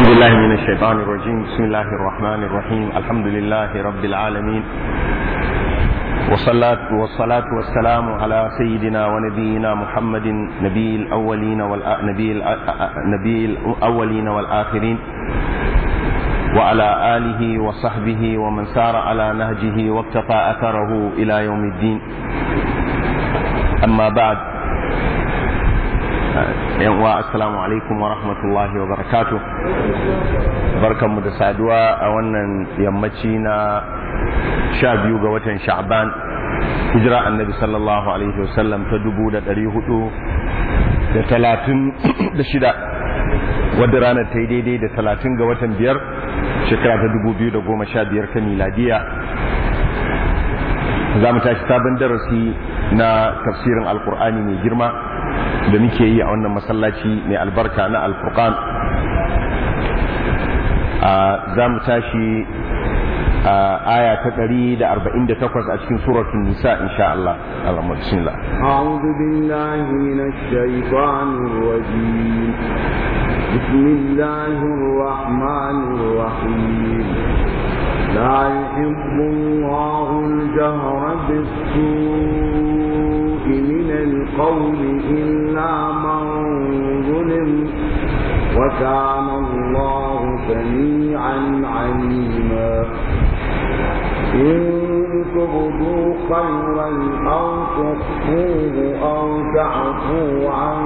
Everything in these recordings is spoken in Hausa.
أعوذ بالله من الشيطان الرجيم بسم الله الرحمن الرحيم الحمد لله رب العالمين والصلاة والصلاة والسلام على سيدنا ونبينا محمد نبي الأولين والنبي نبي الأولين والآخرين وعلى آله وصحبه ومن سار على نهجه واقتفى أثره إلى يوم الدين أما بعد yanwa assalamu alaikum wa rahmatullahi wa barakatu barkanmu da saduwa a wannan yammaci na sha biyu ga watan sha'ban hijira annabi sallallahu alaihi wasallam ta dubu da ɗari hudu da talatin da shida wadda ranar ta yi daidai da talatin ga watan biyar shekara ta dubu biyu da goma sha biyar ta miladiya za mu tashi sabon darasi na tafsirin alkur'ani mai girma da muke yi a wannan masallaci mai albarka na alfurqan za mu tashi aya ta 148 a cikin suratul nisa insha Allah Allahumma bismillah a'udhu billahi minash shaitanir rajim bismillahir rahmanir rahim la yuhibbu Allahu al-jahra bis-su'i من القول إلا من ظلم وكان الله سميعا عليما إن تبدوا خيرا أو تخفوه أو تعفوا عن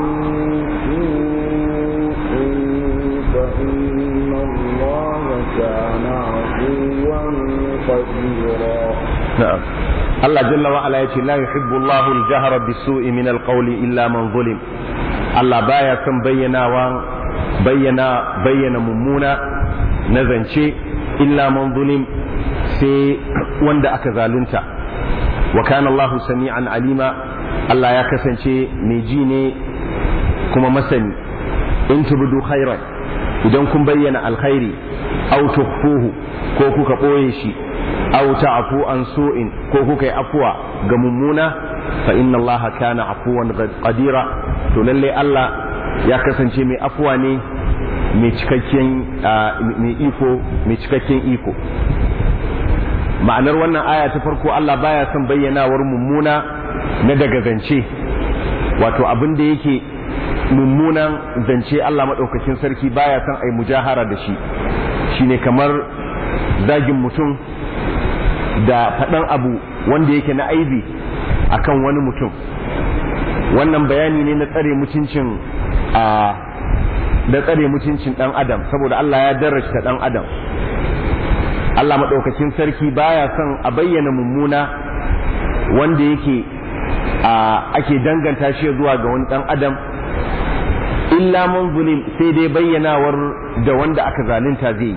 سوء فإن الله كان عفوا قديرا نعم Allah jalla wa ala yace la yuhibbu Allahu al-jahra bis-su'i min al-qawli illa man zulim Allah baya son bayyanawa bayyana bayyana mummuna na zance illa man zulim sai wanda aka zalunta wa kana Allahu sami'an alima Allah ya kasance mai ji ne kuma masani in tubdu khairan idan kun bayyana alkhairi aw tukhfuhu ko kuka boye shi aw ta'fu an su'in ko kuka yi afuwa ga mummuna fa inna allaha kana afuwan qadira to lalle Allah ya kasance mai afuwa ne mai cikakken mai iko mai cikakken iko ma'anar wannan aya ta farko Allah baya son bayyanawar mummuna na daga zance wato abin da yake mummunan zance Allah maɗaukakin sarki baya son ai mujahara da shi shine kamar zagin mutum da faɗan abu wanda yake na aibi akan wani mutum wannan bayani ne na tsare mutuncin a da tsare mutuncin ɗan adam saboda Allah ya darajta ɗan adam Allah maɗaukakin sarki baya son a bayyana mummuna wanda yake a ake danganta shi zuwa ga wani ɗan adam illa man zulim sai dai bayyanawar da wanda aka zalunta zai yi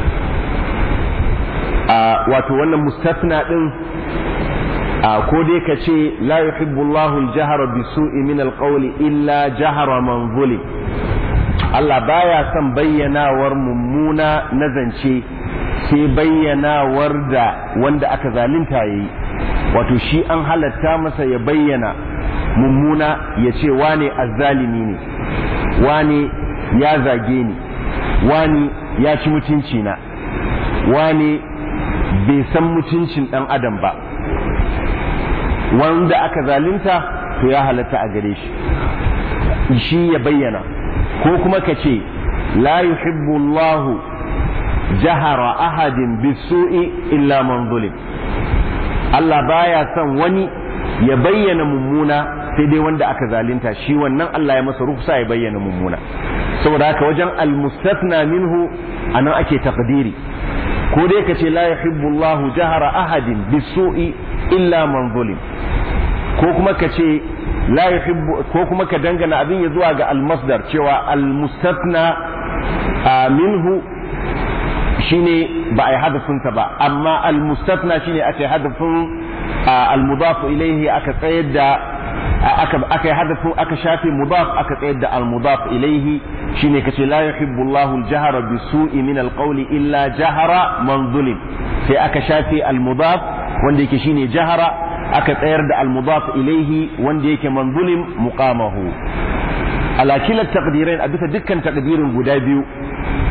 wato wannan mustafna din ko dai ka ce la yuhibbu Allahu al-jahra bisu'i min al-qawli illa jahra man zulim Allah baya son bayyanawar mummuna na zance sai bayyanawar da wanda aka zalunta yayi wato shi an halatta masa ya bayyana mummuna ya ce wane azzalimi ne wane ya zage ni wane ya ci mutunci na wane bai san mutuncin ɗan adam ba wanda aka zalunta to ya halatta a gare shi shi ya bayyana ko kuma ka ce la yuhibbu Allah jahara ahadin bisu'i illa man zulim Allah baya son wani ya bayyana mummuna sai dai wanda aka zalunta shi wannan Allah ya masa rufsa ya bayyana mummuna saboda haka wajen almustafna minhu anan ake takdiri ko dai ka ce la yuhibbu Allahu jahara ahadin bisu'i illa man zulim ko kuma ka ce la yuhibbu ko kuma ka dangana abin ya zuwa ga almasdar cewa almustafna minhu shine ba a yi hadafinsa ba amma almustafna shine aka yi hadafin almudafu ilaihi aka tsayar da aka yi hadafin aka shafe mudaf aka tsayar da almudaf ilaihi shine kace la yuhibbu Allahu al-jahra bisu'i min al-qawli illa jahara man zulim sai aka shafe al-mudaf wanda yake shine jahara aka tsayar da al-mudaf ilaihi wanda yake man zulim muqamahu ala kila taqdirain a bisa dukkan taqdirin guda biyu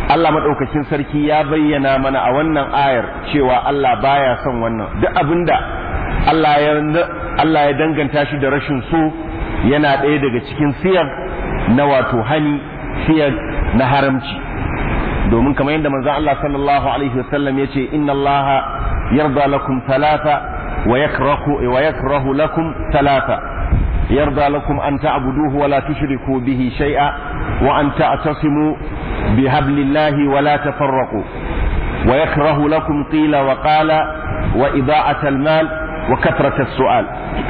Allah maɗaukakin sarki ya bayyana mana a wannan ayar cewa Allah baya son wannan duk abinda Allah ya Allah ya danganta shi da rashin so yana ɗaya daga cikin siyar na wato hani siyar na haramci domin kamar yadda manzon Allah sallallahu alaihi wasallam ya ce inna Allah yarda lakum talata wa yakrahu wa yakrahu lakum talata yarda lakum an ta'buduhu wa la tushriku bihi shay'a wa an ta'tasimu bihablillahi wa la tafarraqu wa yakrahu lakum qila wa qala wa ida'at al-mal wa katrat as-su'al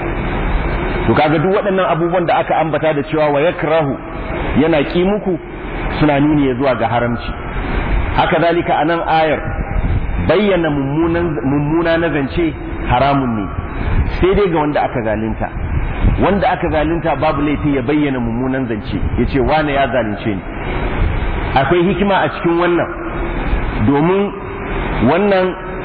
to kaga duk waɗannan abubuwan da aka ambata da cewa wa yakrahu yana ki muku suna nuni zuwa ga haramci haka zalika a nan ayar bayyana mummuna na zance haramun ne sai dai ga wanda aka zalunta wanda aka zalunta babu laifi ya bayyana mummunan zance ya ce wane ya zalunce ni akwai hikima a cikin wannan domin wannan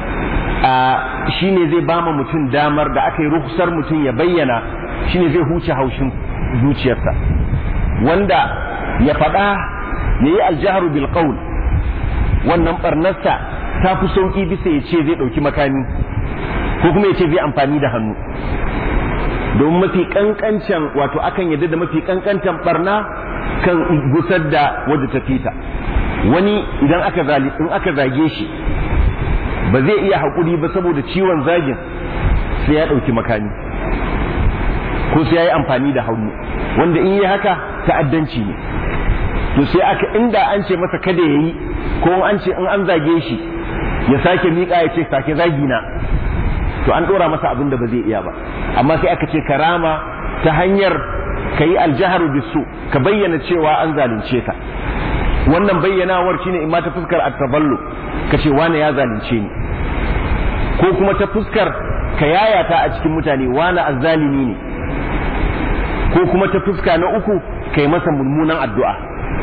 shi ne zai bama mutum damar da aka yi rukusar mutum ya bayyana shi ne zai huce haushin zuciyarsa wanda ya faɗa ya yi aljaharu bil qaul wannan barnarsa ta fi sauƙi bisa ya ce zai ɗauki makami ko kuma ya ce zai amfani da hannu domin mafi ƙanƙancan wato akan yadda da mafi ƙanƙancan barna kan gusar da wadda ta fita wani idan aka in aka zage shi ba zai iya haƙuri ba saboda ciwon zagin sai ya ɗauki makami ko sai ya yi amfani da hannu wanda in yi haka ta'addanci ne to sai aka inda an ce masa kada ya yi ko an ce in an zage shi ya sake miƙa ya ce sake zagi na to an ɗora masa abin da ba zai iya ba amma sai aka ce karama ta hanyar ka yi aljaharu bisu ka bayyana cewa an zalunce ka wannan bayyanawar shine in ma ta fuskar at-taballu ka ce wane ya zalunce ni ko kuma ta fuskar ka yayata a cikin mutane wane azzalimi ne ko kuma ta fuska na uku kai masa mummunan addu'a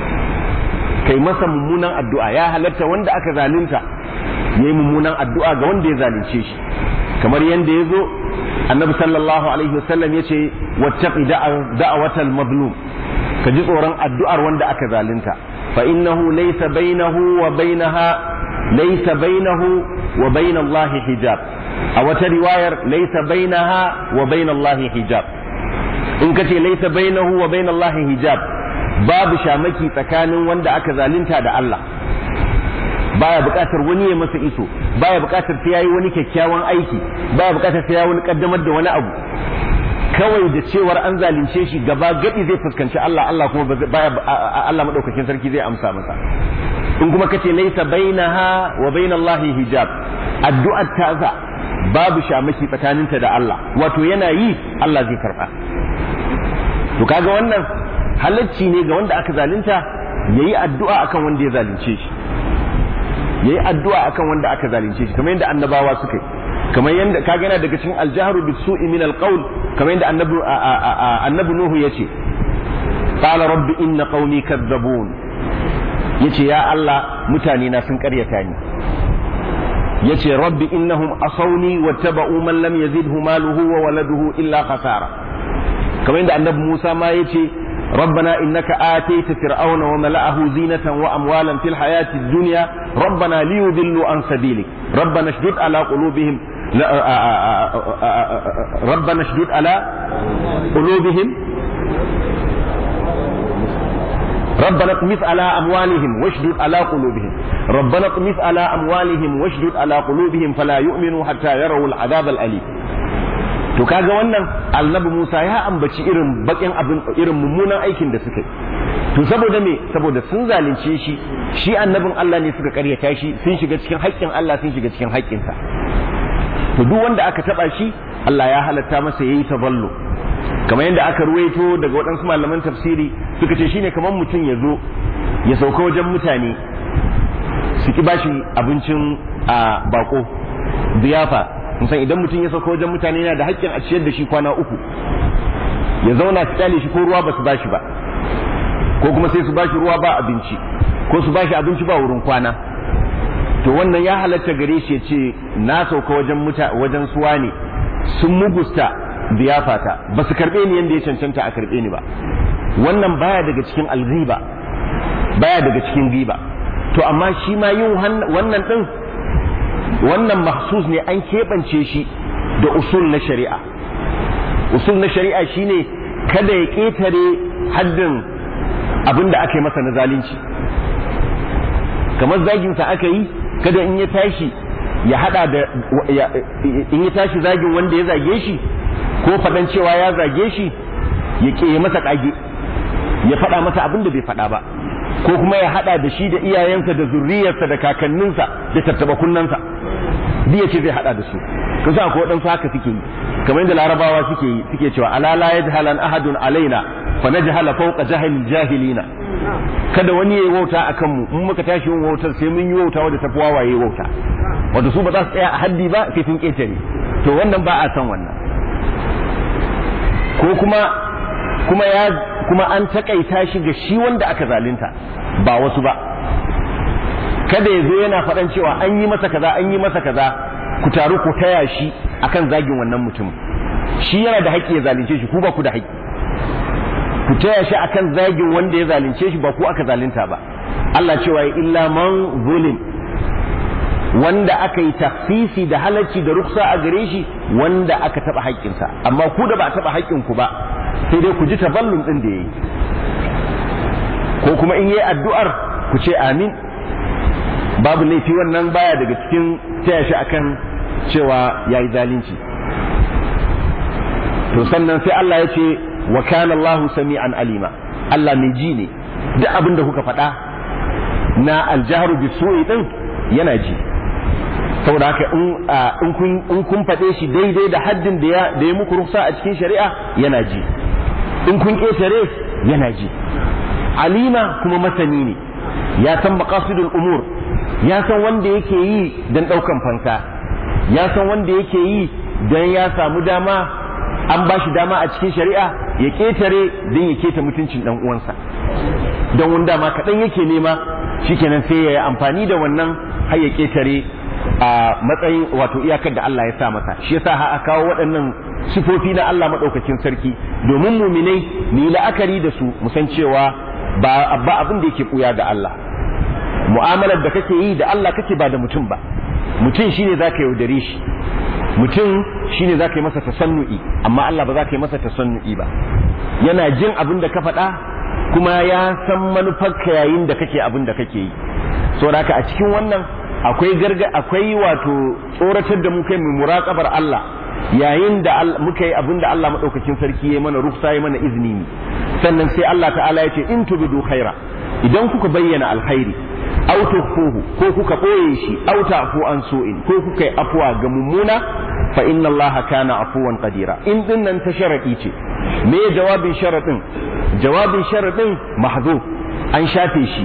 kai masa mummunan addu'a ya halatta wanda aka zalunta ya yi mummunan addu'a ga wanda ya zalunce shi kamar yadda ya zo annabi sallallahu alaihi wasallam ya ce wattaqi da'awatal mazlum ka ji tsoron addu'ar wanda aka zalunta fa innahu laysa bainahu wa bainaha laysa bainahu wa bain Allah hijab a wata riwayar laysa bainaha wa bain Allah hijab in kace laysa bainahu wa bain Allah hijab babu shamaki tsakanin wanda aka zalunta da Allah baya buƙatar wani ya masa iso baya buƙatar sai yayi wani kyakkyawan aiki baya buƙatar sai yayi wani kaddamar da wani abu kawai da cewar an zalunce shi gaba gadi zai fuskanci Allah Allah kuma baya Allah madaukakin sarki zai amsa masa in kuma kace laysa bainaha wa bainallahi hijab addu'ar ta za babu shamaki tsakaninta da Allah wato yana yi Allah zai karba to kaga wannan halacci ne ga wanda aka zalunta yayi addu'a akan wanda ya zalunce shi yayi addu'a akan wanda aka zalunce shi kamar yadda annabawa suka yi kamar yadda kaga yana daga cikin aljaharu bisu'i min alqaul kamar yadda annabi annabi nuhu yace qala rabbi inna qaumi kadzabun yace ya Allah mutane na sun karyata ni yace rabbi innahum asawni wattaba'u man lam yazidhu maluhu wa waladuhu illa khasara kamar yadda annabi Musa ma yace ربنا إنك آتيت فرعون وملأه زينة وأموالا في الحياة الدنيا ربنا ليضلوا عن سبيلك ربنا اشدد على قلوبهم ربنا اشدد على قلوبهم ربنا اطمس على أموالهم واشدد على قلوبهم ربنا اطمس على أموالهم واشدد على قلوبهم فلا يؤمنوا حتى يروا العذاب الأليم to kaga wannan annabi Musa ya ambaci irin bakin abin irin mummunan aikin da suka yi to saboda me saboda sun zalunce shi shi annabin Allah ne suka karyata shi sun shiga cikin haƙƙin Allah sun shiga cikin haƙƙinsa to duk wanda aka taba shi Allah ya halatta masa yayi taballu kamar yadda aka ruwaito daga waɗansu malaman tafsiri suka ce shine kamar mutum ya zo ya sauka wajen mutane su ki bashi abincin a bako ziyafa san idan mutum ya sauka wajen mutane yana da haƙƙin a ciyar da shi kwana uku ya zauna su kyale shi ko ruwa ba su bashi ba ko kuma sai su bashi ruwa ba abinci ko su bashi abinci ba wurin kwana to wannan ya halatta gare shi ya ce na sauka wajen muta wajen suwa ne sun mugusta biyafata ba su karɓe ni yadda ya cancanta a karɓe ni ba wannan baya daga cikin alghiba baya daga cikin riba to amma shi ma yin wannan din wannan mahsus ne an keɓance shi da usul na shari'a usul na shari'a shine kada ya ƙetare haddin abin da aka yi masa na zalunci kamar zaginsa aka yi kada in ya tashi ya hada da in ya tashi zagin wanda ya zage shi ko faɗan cewa ya zage shi ya ke masa ƙage ya faɗa masa abin da bai faɗa ba ko kuma ya hada da shi da iyayensa da zurriyarsa da kakanninsa da tattaba kunnansa duk ce zai hada da su kun san akwai waɗansu haka suke yi kamar yadda larabawa suke yi suke cewa ala la yajhalan ahadun alaina fa najhala fawqa jahil jahilina kada wani yayi wauta akan mu in muka tashi yin wautar sai mun yi wauta wadda tafi wawaye wauta wanda su ba za su tsaya a haddi ba sai sun ketare to wannan ba a san wannan ko kuma kuma ya kuma an takaita shi ga shi wanda aka zalunta ba wasu ba kada ya zo yana faɗan cewa an yi masa kaza an yi masa kaza ku taru ku taya shi akan zagin wannan mutum shi yana da haƙƙi ya zalunce shi ku ba ku da haƙƙi ku taya shi akan zagin wanda ya zalunce shi ba ku aka zalunta ba Allah cewa illa man zulim wanda aka yi tafsisi da halacci da ruksa a gare shi wanda aka taɓa haƙƙinsa amma ku da ba a taɓa haƙƙinku ba sai dai ku ji taballun ɗin da ya yi ko kuma in yi addu'ar ku ce amin babu laifi wannan baya daga cikin taya shi akan cewa ya yi zalunci to sannan sai Allah ya ce wa kana Allahu sami'an alima Allah mai ji ne duk abin da kuka faɗa na aljahru bi su'i din yana ji saboda haka in kun in kun faɗe shi daidai da haddin da ya da ya muku ruksa a cikin shari'a yana ji in kun ƙetare yana ji alima kuma masani ne ya san maqasidul umur ya san wanda yake yi dan ɗaukan fansa ya san wanda yake yi dan ya samu dama an ba shi dama a cikin shari'a ya ƙetare don ya keta mutuncin ɗan uwansa don wanda ma kaɗan yake nema shikenan sai ya yi amfani da wannan har ya ƙetare a matsayin wato iyakar da Allah ya sa masa shi yasa ha a kawo waɗannan sifofi na Allah maɗaukakin sarki domin muminai mu yi la'akari da su mu san cewa ba ba abin da yake ɓuya ga Allah mu'amalar da kake yi da Allah kake ba da mutum ba mutum shine zaka yaudare shi mutum shine zaka yi masa tasannu'i amma Allah ba za ka yi masa tasannu'i ba yana jin abin da ka faɗa kuma ya san manufarka yayin da kake abin da kake yi saboda haka a cikin wannan akwai garga akwai wato tsoratar da mu kai mu muraqabar Allah yayin da muka yi abin da Allah madaukakin sarki ya mana ruksa ya mana izini sannan sai Allah ta'ala ya ce in tubidu khaira idan kuka bayyana alkhairi aw tukhfuhu ko kuka boye shi aw ta'fu an su'in ko kuka yi afwa ga mummuna fa inna Allah kana afuwan qadira in dinnan ta sharadi ce me jawabin sharadin jawabin sharadin mahzuf an shafe shi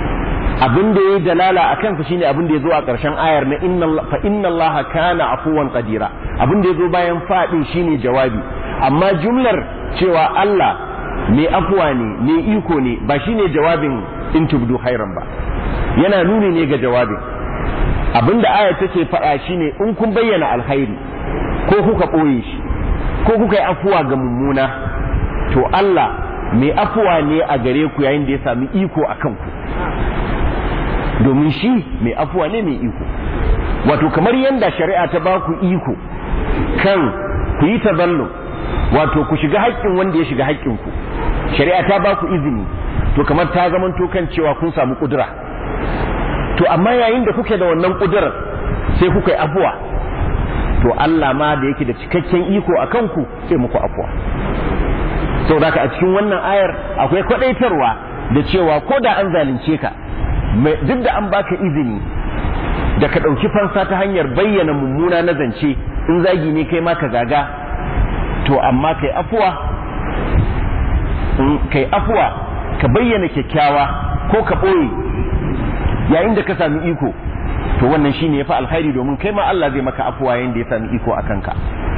abin da ya dalala a kansa shine abin da ya zo a ƙarshen ayar na fa inna Allah kana afuwan qadira abin da ya zo bayan faɗin shine jawabi amma jumlar cewa Allah mai afuwa ne mai iko ne ba shine jawabin in tubdu hairan ba yana nuni ne ga jawabin abin da ayar take faɗa shine in kun bayyana alkhairi ko kuka ɓoye shi ko kuka yi afuwa ga mummuna to Allah mai afuwa ne a gare ku yayin da ya sami iko a kanku domin shi mai afuwa ne mai iko wato kamar yadda shari'a ta ba ku iko kan ku yi taballo wato ku shiga haƙƙin wanda ya shiga haƙƙinku shari'a ta ba ku izini to kamar ta zamanto kan cewa kun samu ƙudura to amma yayin da kuke da wannan ƙudurar sai kuka yi afuwa to Allah ma da yake da cikakken iko a kanku sai muku afuwa saboda a cikin wannan ayar akwai kwaɗaitarwa da cewa ko da an zalunce ka duk da an baka izini da ka ɗauki fansa ta hanyar bayyana mummuna na zance in zagi ne kai ma ka zaga to amma kai afuwa kai afuwa ka bayyana kyakkyawa ko ka ɓoye yayin da ka sami iko to wannan shine ya fi alkhairi domin kai ma Allah zai maka afuwa yayin da ya sami iko a kanka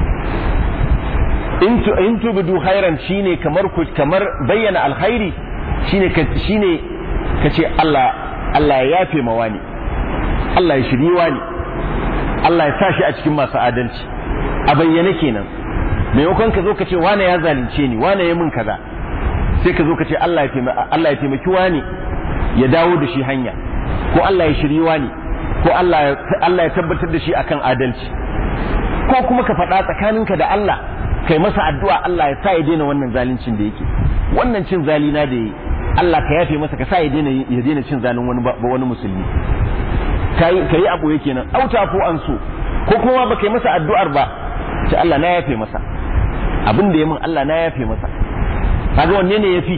in tubidu khairan shine kamar kamar bayyana alkhairi shine shine kace Allah Allah ya yafe ma wani Allah ya shiri wani Allah ya sa shi a cikin masu adalci a bayyane kenan maimakon ka zo ka ce wane ya zalunce ni wane ya min kaza sai ka zo ka ce Allah ya taimaki Allah ya taimaki wani ya dawo da shi hanya ko Allah ya shiriwa ne ko Allah ya tabbatar da shi akan adalci ko kuma ka faɗa tsakaninka da Allah kai masa addu'a Allah ya sa ya daina wannan zaluncin da yake wannan cin zalina da yi Allah ka yafe masa ka sa ya daina ya daina cin zalin wani wani musulmi kai kai abu yake nan auta ko an so ko kuma ba kai masa addu'ar ba ce Allah na yafe masa abin da ya min Allah na yafe masa kaga wanne ne yafi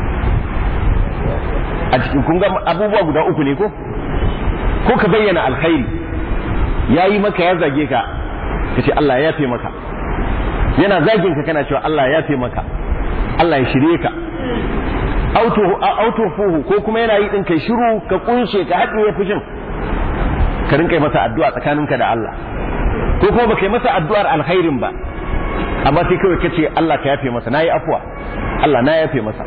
a cikin kun ga abubuwa guda uku ne ko ko ka bayyana alkhairi yayi maka ya zage ka ka ce Allah ya yafe maka yana zagin ka kana cewa Allah ya yafe maka Allah ya shirye ka auto auto fuhu ko kuma yana yi din kai shiru ka kunshe ka haɗe fushin ka rinka yi masa addu'a tsakaninka da Allah ko kuma baka yi masa addu'ar alkhairin ba amma sai kawai kace Allah ka yafe masa nayi afwa Allah na yafe masa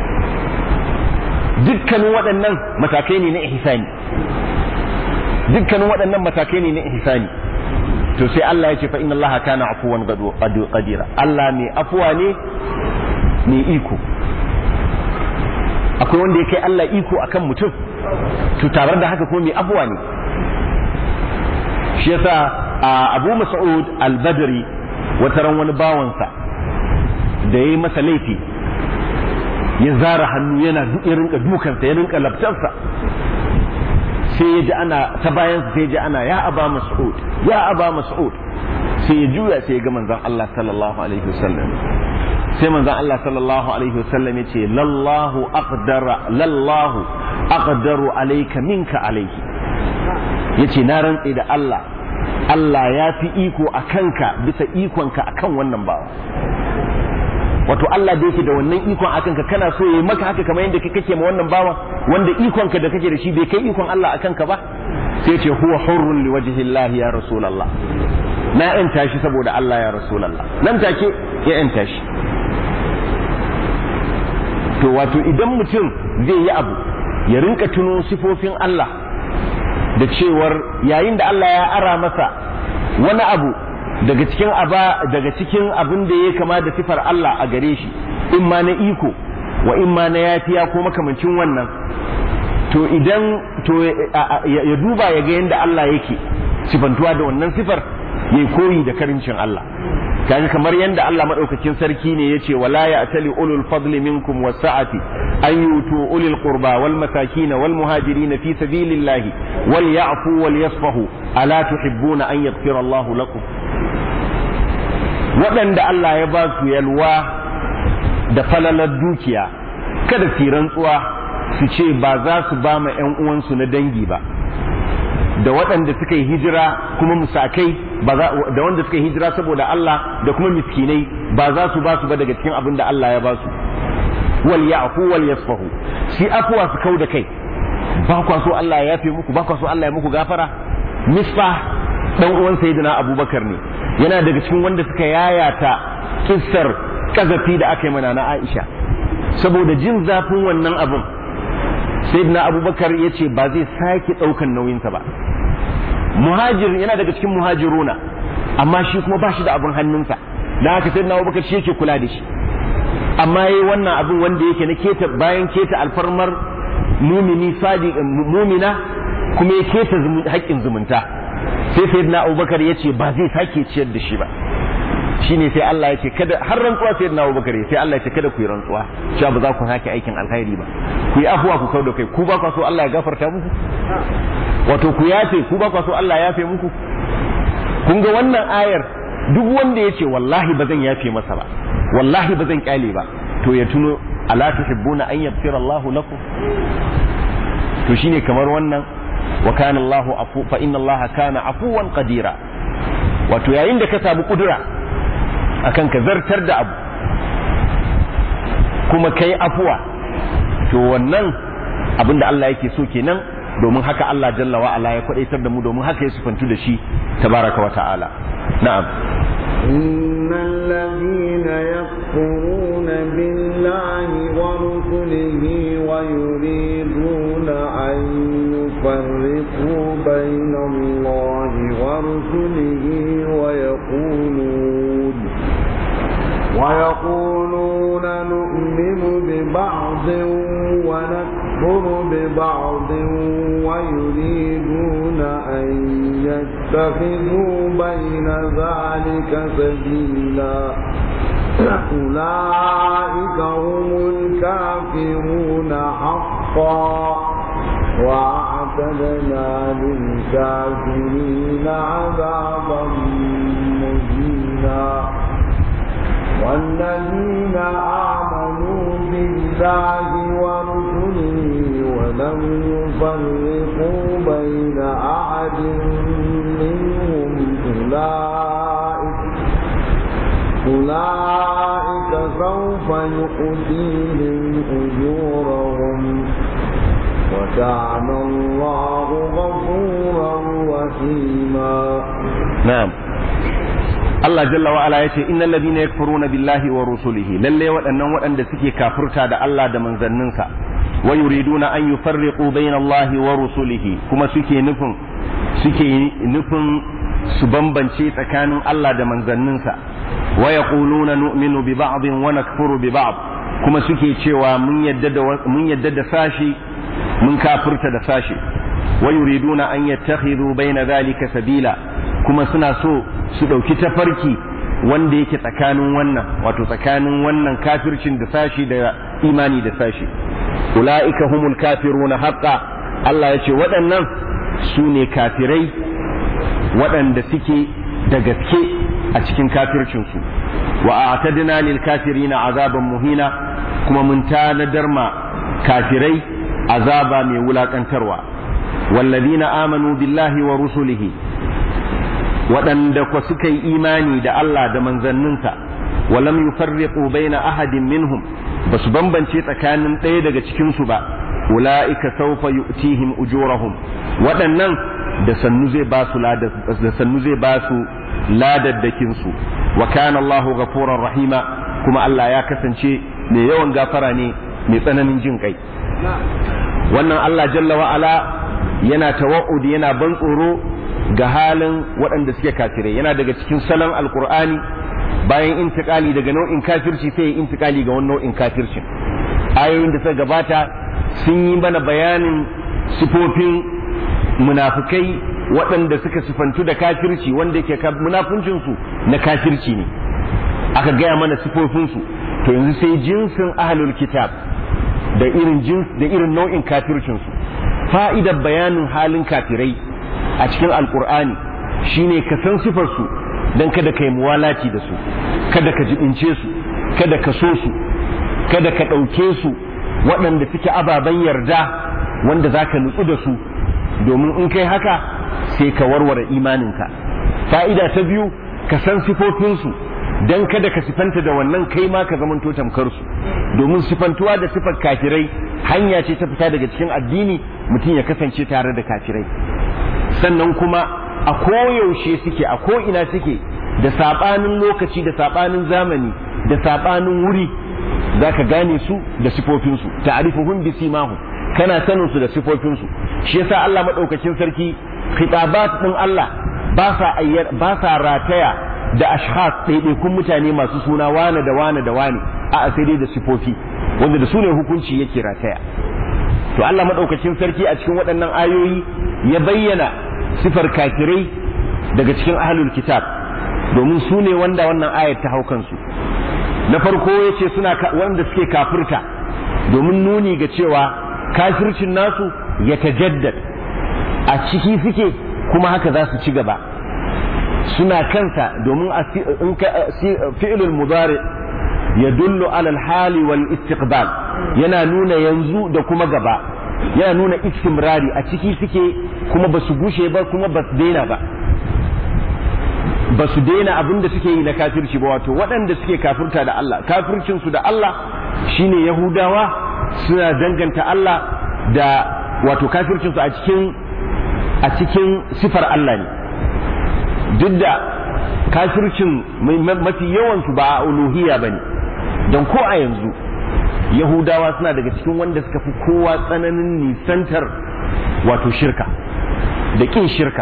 dukkanin waɗannan matakai ne na ihsani dukkanin waɗannan matakai ne na ihsani to sai Allah ya ce fa inna Allah kana afuwan qadira Allah mai afuwa ne mai iko akwai wanda ya kai Allah iko akan mutum to tare da haka ko mai afuwa ne shi yasa Abu Mas'ud al-Badri wata ran wani bawansa da yayi masa laifi ya zara hannu yana ya rinka dukansa ya rinka labtarsa sai ya ji ana ta bayan sai ya ji ana ya aba mas'ud ya aba mas'ud sai ya juya sai ya ga manzon Allah sallallahu alaihi wasallam sai manzon Allah sallallahu alaihi wasallam ya ce lallahu aqdara lallahu aqdaru alayka minka alayhi yace na rantse da Allah Allah ya fi iko a kanka bisa ikonka akan wannan bawa wato Allah da yake da wannan ikon akan ka kana so yayi maka haka kamar yadda kake ma wannan bawa wanda ikon ka da kake da shi bai kai ikon Allah akan ka ba sai ce huwa hurrun li wajhi Allah ya rasulullah na yanta shi saboda Allah ya rasulullah nan take ya yanta shi to wato idan mutum zai yi abu ya rinka tuno sifofin Allah da cewar yayin da Allah ya ara masa wani abu daga cikin aba daga cikin abin da ya kama da sifar Allah a gare shi in ma na iko wa in ma na yafiya ko makamancin wannan to idan to ya duba ya ga yadda Allah yake sifantuwa da wannan sifar ya koyi da karincin Allah kaga kamar yadda Allah madaukakin sarki ne yace wala ya'tali ulul fadli minkum wasa'ati an yutu ulil qurba wal masakin wal muhajirin fi sabilillahi wal ya'fu wal yasfahu ala tuhibbuna an yaghfira Allahu lakum waɗanda Allah ya ba su yalwa da falalar dukiya kada su rantsuwa su ce ba za su ba ma 'yan uwansu na dangi ba da waɗanda suka yi hijira kuma musakai da wanda suka yi hijira saboda Allah da kuma miskinai ba za su ba su ba daga cikin abin da Allah ya ba su wal ya'fu wal yasfahu shi afwa su kau da kai ba kwa so Allah ya yafe muku ba kwa so Allah ya muku gafara misfa dan uwan sayyidina Abubakar ne yana daga cikin wanda suka yayata kissar kazafi da aka yi mana na Aisha saboda jin zafin wannan abin sayyidina Abubakar ya ce ba zai sake ɗaukan nauyinsa ba muhajir yana daga cikin muhajiruna amma shi kuma ba shi da abin hannunsa da haka sayyidina Abubakar shi yake kula da shi amma yayi wannan abin wanda yake na keta bayan keta alfarmar mumini sadi mumina kuma ya keta haƙƙin zumunta sai sayyidina abubakar ya ce ba zai sake ciyar da shi ba shine sai Allah ya ce kada har rantsuwa sayyidina abubakar sai Allah ya ce kada ku yi rantsuwa cewa ba za ku sake aikin alkhairi ba ku yi afuwa ku kau da kai ku ba ku so Allah ya gafarta muku wato ku yafe ku ba ku so Allah ya yafe muku kun ga wannan ayar duk wanda ya ce wallahi ba zan yafe masa ba wallahi ba zan kyale ba to ya tuno ala tuhibbuna an yaghfira Allah lakum to shine kamar wannan wa kana Allah afu fa inna Allah kana afuwan qadira wato yayin da ka samu kudura akan ka zartar da abu kuma kai afuwa to wannan abinda Allah yake so kenan domin haka Allah jalla wa ala ya kwadaitar da mu domin haka ya sufantu da shi tabaraka wa ta'ala na'am إن الذين يكفرون بالله ورسله ويريدون أن يفرقوا بين الله ورسله ويقولون ويقولون نؤمن ببعض ونكفر ببعض يتخذوا بين ذلك سبيلا أولئك هم الكافرون حقا وأعتدنا للكافرين عذابا مهينا والذين آمنوا بالله ورسله ولم يفرقوا بين أحد منهم أولئك أولئك سوف يؤتيهم أجورهم وكان الله غفورا رحيما na'am Allah jalla wa ala yace innal ladina yakfuruna billahi wa rusulihi lalle waɗannan waɗanda suke kafirta da Allah da manzanninsa wa yuriduna an yufarriqu bayna Allah wa rusulihi kuma suke nufin suke nufin su bambance tsakanin Allah da manzanninsa wa yaquluna nu'minu bi ba'din wa nakfuru bi ba'd kuma suke cewa mun yadda da mun yadda da sashi mun kafirta da sashi wa yuriduna an yattakhidhu bayna dhalika sabila kuma suna so su ɗauki tafarki wanda yake tsakanin wannan wato tsakanin wannan kafircin da sashi da imani da sashi ula'ika humul kafiruna haqqa Allah ya ce waɗannan su ne kafirai waɗanda suke da gaske a cikin kafircinsu wa a'tadna lil kafirina azaban muhina kuma mun tanadar ma kafirai azaba mai wulakantarwa wallazina amanu billahi wa rusulihi waɗanda kwa suka yi imani da Allah da manzanninsa walam yufarriqu baina ahadin minhum basu bambance tsakanin ɗaya daga cikin su ba ulaika sawfa yu'tihim ujurahum waɗannan da sannu zai ba su da sannu zai ba su ladaddakin su wa kana Allahu ghafurar rahima kuma Allah ya kasance mai yawan gafara ne mai tsananin jin kai wannan Allah jalla wa ala yana tawa'udi yana ban tsoro ga halin waɗanda suke kafirai yana daga cikin salon alkur'ani bayan intikali daga nau'in kafirci sai ya intikali ga wani nau'in kafircin ayoyin da suka gabata sun yi mana bayanin sifofin munafukai waɗanda suka sifantu da kafirci wanda yake munafuncinsu na kafirci ne aka gaya mana sifofinsu to yanzu sai jinsin ahlul kitab da irin jins da irin nau'in kafircinsu fa'idar bayanin halin kafirai a cikin alkur'ani shine ka san sifarsu don kada ka yi muwalaci da su kada ka jibince su kada ka so su kada ka ɗauke su waɗanda suke ababen yarda wanda za ka nutsu da su domin in kai haka sai ka warware imaninka fa'ida ta biyu ka san sifofinsu don kada ka sifanta da wannan kai ma ka zamanto tamkar su domin sifantuwa da sifar kafirai hanya ce ta fita daga cikin addini mutum ya kasance tare da kafirai sannan kuma a koyaushe suke a ko'ina suke da saɓanin lokaci da saɓanin zamani da saɓanin wuri za ka gane su da sifofinsu ta'arifuhum bi simahu kana sanin su da sifofinsu shi yasa Allah madaukakin sarki khitabat din Allah ba sa ba sa rataya da ashkhas ɗaiɗaikun mutane masu suna wane da wane da wane a sai dai da sifofi wanda da su ne hukunci yake rataya to Allah madaukakin sarki a cikin waɗannan ayoyi ya bayyana sifar kafirai daga cikin ahlul kitab domin su ne wanda wannan ayat ta hau kansu na farko ya ce suna wanda suke kafirta domin nuni ga cewa kafircin nasu ya tajaddad a ciki suke kuma haka za su ci gaba suna kansa domin fi'ilul mudari ya dullu alal hali wal istiqbal yana nuna yanzu da kuma gaba yana nuna istimrari a ciki suke kuma ba su gushe ba kuma ba su daina ba ba su daina abin da suke yi na kafirci ba wato waɗanda suke kafirta da Allah kafircinsu da Allah shine yahudawa suna danganta Allah da wato kafircinsu a cikin a cikin sifar Allah ne duk da kafircin mafi yawansu ba a uluhiyya ba ne don ko a yanzu yahudawa suna daga cikin wanda suka fi kowa tsananin nisantar wato shirka da ƙin shirka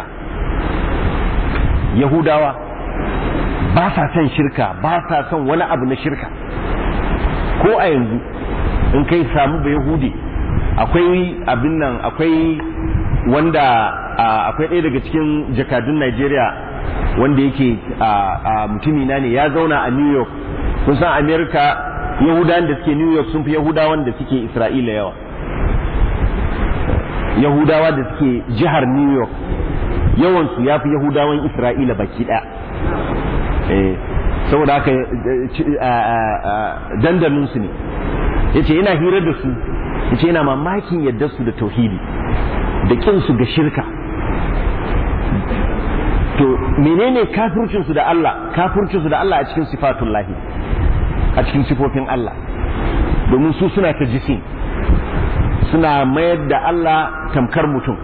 yahudawa ba sa son shirka ba sa son wani abu na shirka ko a yanzu in kai samu ba yahudi akwai abin nan akwai wanda akwai ɗaya daga cikin jakadun Najeriya wanda yake mutumi na ne ya zauna a New York kun san Amerika Yahudawan da suke New York sun fi Yahudawan da suke Isra'ila yawa Yahudawa da suke jihar New York yawansu ya fi Yahudawan Isra'ila baki ɗaya saboda haka dandalinsu ne ya ce yana hirar da su ya ce yana mamakin yadda su da tauhidi da ƙinsu ga shirka to menene kafircinsu da Allah kafircinsu da Allah a cikin sifatun lahi a cikin sifofin Allah domin su suna ta jisim suna mayar da Allah tamkar mutum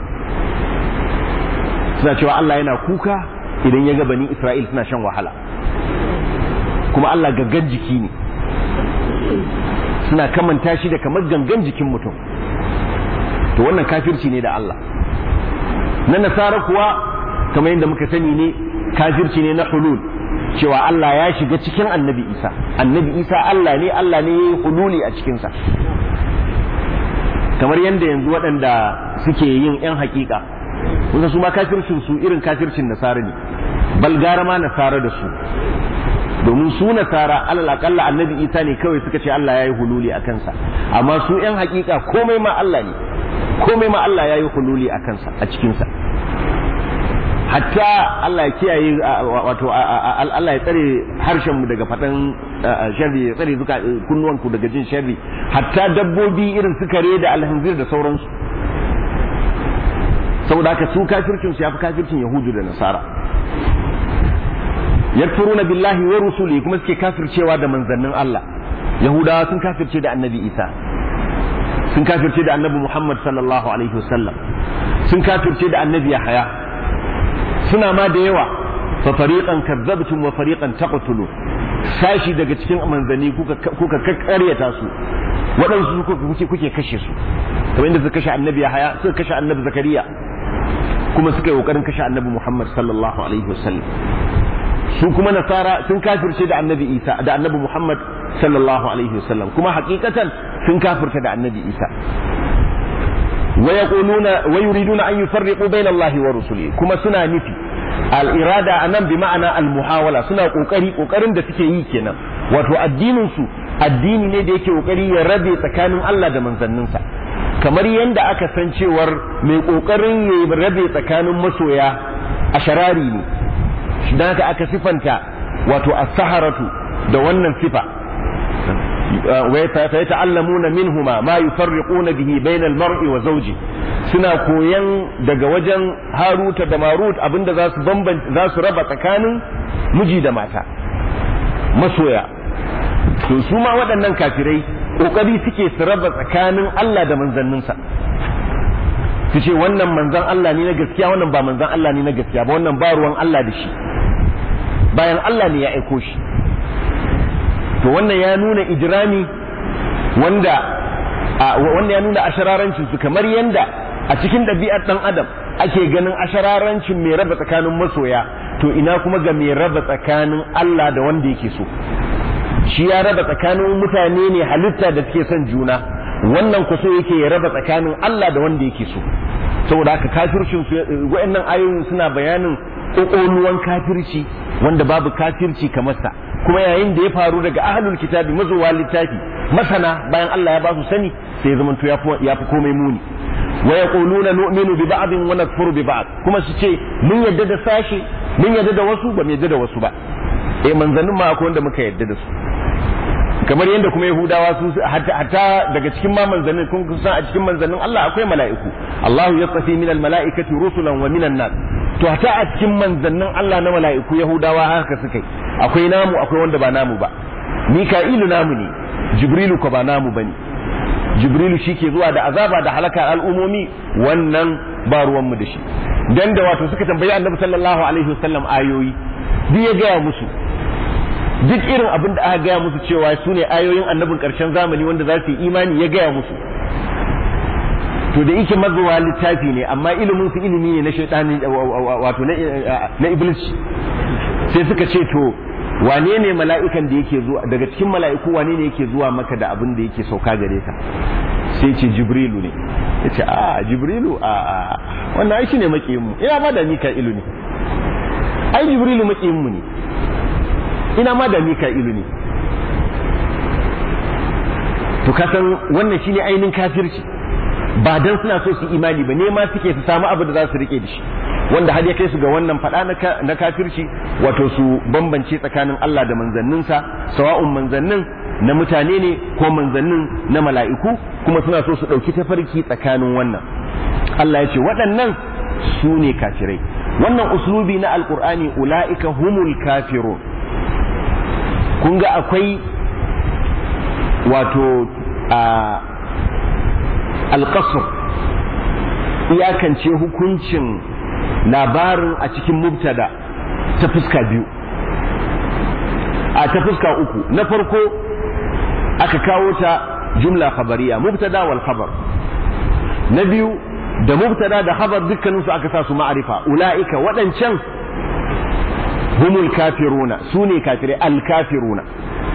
suna cewa Allah yana kuka idan ya ga bani Isra'il suna shan wahala kuma Allah gaggan jiki ne suna kamanta shi da kamar gangan jikin mutum to wannan kafirci ne da Allah na nasara kuwa kamar yadda muka sani ne kafirci ne na hulul cewa Allah ya shiga cikin annabi Isa annabi Isa Allah ne Allah ne ya yi hululi a cikinsa kamar yadda yanzu waɗanda suke yin 'yan hakika kusa su ma kafircin su irin kafircin nasara ne bal gara ma nasara da su domin su nasara alal akalla annabi isa ne kawai suka ce Allah ya yi hululi a kansa amma su yan hakika komai ma Allah ne komai ma Allah ya yi hululi a kansa a cikinsa hatta Allah ya kiyaye wato Allah ya tsare harshen mu daga faɗan sharri ya tsare zuka kunnuwan ku daga jin sharri hatta dabbobi irin su kare da alhanzir da sauransu saboda haka su kafircin su yafi kafircin yahudu da nasara yakfuruna billahi wa rusuli kuma suke kafircewa da manzannin Allah yahudawa sun kafirce da annabi isa sun kafirce da annabi muhammad sallallahu alaihi wasallam sun kafirce da annabi yahaya suna ma da yawa fa fariqan kadzabtum wa fariqan taqtulu sashi daga cikin manzanni kuka kuka kakkaryata su waɗansu kuke kuke kashe su kamar inda suka kashe annabi yahaya suka kashe annabi zakariya kuma suka yi kokarin kashe annabi muhammad sallallahu alaihi wasallam su kuma nasara sun kafirce da annabi isa da annabi muhammad sallallahu alaihi wasallam kuma hakikatan sun kafirta da annabi isa wa yaquluna wa yuriduna an yufarriqu bayna allahi wa rusulihi kuma suna nufi al irada anan bi ma'ana al muhawala suna kokari kokarin da suke yi kenan wato addinin su addini ne da yake kokari ya rabe tsakanin Allah da manzanninsa kamar yadda aka san cewar mai kokarin ya rabe tsakanin masoya a sharari ne don haka aka sifanta wato as-saharatu da wannan sifa wa yata'allamuna minhuma ma yufarriquna bihi bayna al-mar'i wa zawji suna koyan daga wajen haruta da marut abinda za su bambanta za su raba tsakanin miji da mata masoya to su ma waɗannan kafirai kokari suke su raba tsakanin Allah da manzanninsa su ce wannan manzan Allah ne na gaskiya wannan ba manzan Allah ne na gaskiya ba wannan ba ruwan Allah da shi bayan Allah ne ya aiko shi to wannan ya nuna ijrami wanda wanda ya nuna ashararancin su kamar yanda a cikin ɗabi'ar ɗan adam ake ganin ashararancin mai raba tsakanin masoya to ina kuma ga mai raba tsakanin Allah da wanda yake so shi ya raba tsakanin mutane ne halitta da suke son juna wannan kuso yake ya raba tsakanin Allah da wanda yake so saboda haka kafircin su wa'annan ayoyin suna bayanin kokoluwan kafirci wanda babu kafirci kamar sa kuma yayin da ya faru daga ahlul kitabi mazuwa littafi masana bayan Allah ya ba su sani sai ya zamanto ya fi komai muni wa yaquluna nu'minu bi ba'din wa nakfuru bi ba'd kuma su ce mun yadda da sashi mun yadda da wasu ba mu yadda da wasu ba eh manzannin ma akwai wanda muka yadda da su kamar yadda kuma yahudawa su hatta daga cikin ma manzannin kun san a cikin manzannin Allah akwai mala'iku Allahu yastafi minal mala'ikati rusulan wa minan nas to hatta a cikin manzannin Allah na mala'iku yahudawa haka suka yi akwai namu akwai wanda ba namu ba mika'ilu namu ne jibrilu ko ba namu bane jibrilu shi ke zuwa da azaba da halaka al'umomi wannan ba ruwanmu da shi dan da wato suka tambayi annabi sallallahu alaihi wasallam ayoyi duk ya gaya musu duk irin abin da aka gaya musu cewa su ne ayoyin annabin ƙarshen zamani wanda za su yi imani ya gaya musu to da yake mazuwa littafi ne amma ilimin su ilimi ne na shaitani wato na iblis sai suka ce to wane ne mala'ikan da yake zuwa daga cikin mala'iku wane ne yake zuwa maka da abin da yake sauka gare ka sai ce jibrilu ne ya ce a jibrilu a wannan ai shine makiyin mu ina ma da mika'ilu ne ai jibrilu makiyin mu ne ina ma da mika'ilu ne to kasan wannan shine ainihin kafirci ba dan suna so su imani ba nema suke su samu abu da za su rike da shi wanda har ya kai su ga wannan faɗa na kafirci wato su bambance tsakanin Allah da manzanninsa sawa'un manzannin na mutane ne ko manzannin na mala'iku kuma suna so su ɗauki tafarki tsakanin wannan Allah ya ce waɗannan su ne kafirai wannan uslubi na alkur'ani ula'ika humul kafirun kun ga akwai wato a alƙasar iyakance hukuncin labarin a cikin mubtada ta fuska biyu a ta fuska uku na farko aka kawo ta jumla khabariya mubtada wal khabar na biyu da mubtada da khabar dukkaninsu aka sa su ma'arifa ula'ika waɗancan humul kafiruna su ne kafirai al kafiruna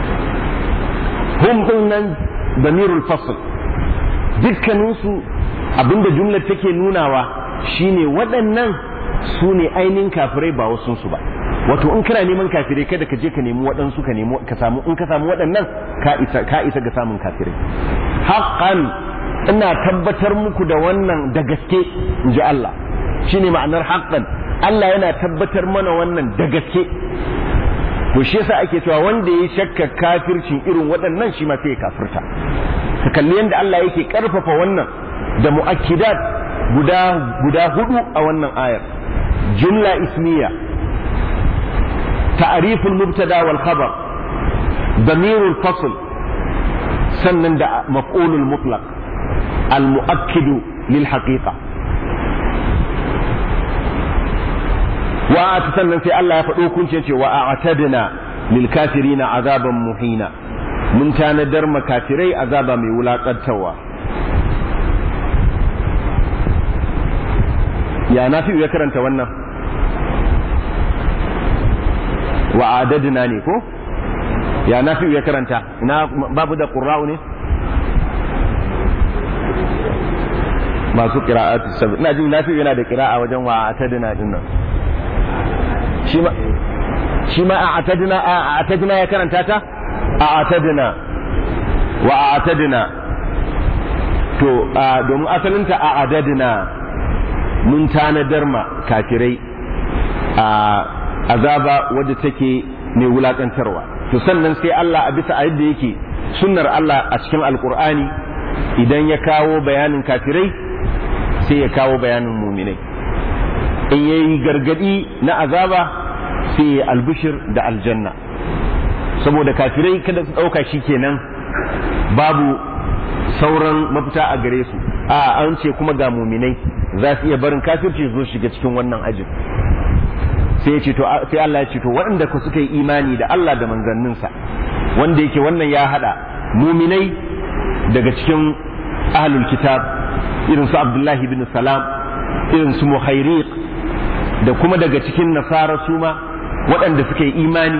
hum din nan damirul fasl dukkaninsu abinda jumlar take nunawa shine waɗannan su ne ainihin kafirai ba wasu su ba wato in kana neman kafirai kada ka je ka nemi waɗansu ka nemi ka samu in ka samu waɗannan ka isa ka isa ga samun kafirai haqqan ina tabbatar muku da wannan da gaske in ji Allah shine ma'anar haqqan Allah yana tabbatar mana wannan da gaske to shi yasa ake cewa wanda ya shakka kafircin irin waɗannan shi ma sai ya kafirta ka kalli yadda Allah yake karfafa wannan da mu'akkidat guda guda hudu a wannan ayar jumla ismiya ta'riful mubtada wal khabar damirul fasl sannan da maf'ulul mutlaq al mu'akkidu lil haqiqa wa sannan sai Allah ya faɗo kunce ce wa a'tadna lil kafirina azaban muhina mun tanadar makafirai azaba mai wulakantarwa ya nafi ya karanta wannan wa adadna ne ko ya nafi ya karanta ina babu da qurra'u ne masu qira'atu sabi ina jin nafi yana da qira'a wajen wa atadna din nan shi ma shi ma a atadna a atadna ya karanta ta a atadna wa a atadna to domin asalinta a adadna mun tanadar ma kafirai a azaba wadda take mai wulakantarwa to sannan sai Allah a bisa yadda yake sunnar Allah a cikin alkur'ani idan ya kawo bayanin kafirai sai ya kawo bayanin muminai in yayi gargadi na azaba sai ya albishir da aljanna saboda kafirai kada su ɗauka shi kenan babu sauran mafita a gare su a an ce kuma ga muminai za su iya barin kafirci zo shiga cikin wannan ajin sai ya ce to sai Allah ya ce to waɗanda ku suka yi imani da Allah da manzanninsa wanda yake wannan ya hada muminai daga cikin ahlul kitab irin su Abdullahi bin Salam irin su Muhairiq da kuma daga cikin nasara su ma waɗanda suka yi imani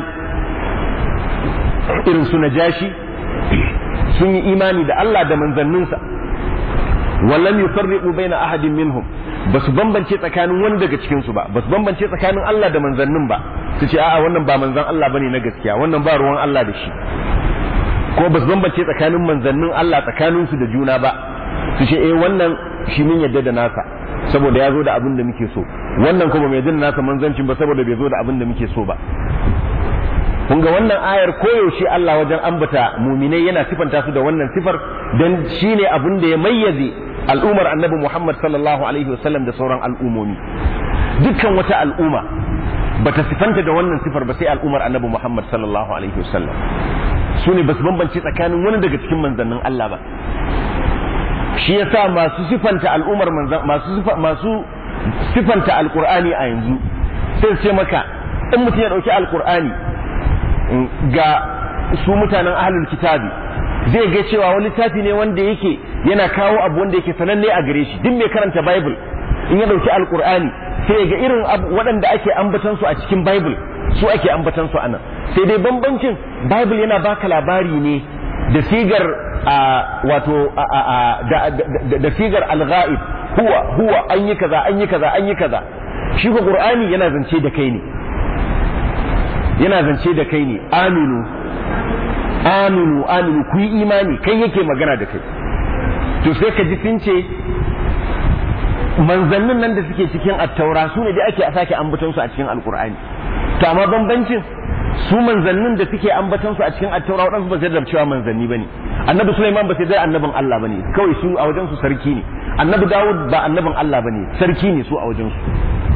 irin su Najashi sun yi imani da Allah da manzanninsa wallam yufarriqu baina ahadin minhum basu bambance tsakanin wani daga cikin su ba basu bambance tsakanin Allah da manzannin ba su ce a'a wannan ba manzan Allah bane na gaskiya wannan ba ruwan Allah da shi ko basu bambance tsakanin manzannin Allah tsakanin su da juna ba su ce eh wannan shi mun yadda da nasa saboda ya zo da abin da muke so wannan kuma mai yadda da nasa manzancin ba saboda bai zo da abin da muke so ba kun ga wannan ayar koyaushe Allah wajen ambata muminai yana sifanta su da wannan sifar don shi ne abin da ya mayyaze al'ummar annabi Muhammad sallallahu alaihi wasallam da sauran al'umomi dukkan wata al'umma bata sifanta da wannan sifar ba sai al'ummar annabi Muhammad sallallahu alaihi wasallam su ne basu bambance tsakanin wani daga cikin manzannin Allah ba shi yasa masu sifanta al'ummar manzan masu masu sifanta alqur'ani a yanzu sai ce maka in mutum ya dauki alqur'ani ga su mutanen ahlul kitabi zai ga cewa wani littafi ne wanda yake yana kawo abu wanda yake sananne a gare shi duk mai karanta bible in ya dauki alqur'ani sai ga irin waɗanda ake ambatan su a cikin bible su ake ambatan su anan sai dai bambancin bible yana baka labari ne da sigar wato da sigar al-ghaib huwa huwa an yi kaza an yi kaza an yi kaza shi ko qur'ani yana zance da kai ne yana zance da kai ne aminu aminu aminu ku yi imani kai yake magana da kai to sai ka ji sun ce manzannin nan da suke cikin attaura su ne da ake a sake ambaton su a cikin alkur'ani to amma bambancin su manzannin da suke ambaton su a cikin attaura waɗansu ba sai da cewa manzanni bane annabi Sulaiman ba sai da annabin Allah bane kawai su a wajen su sarki ne annabi Dawud ba annabin Allah bane sarki ne su a wajen su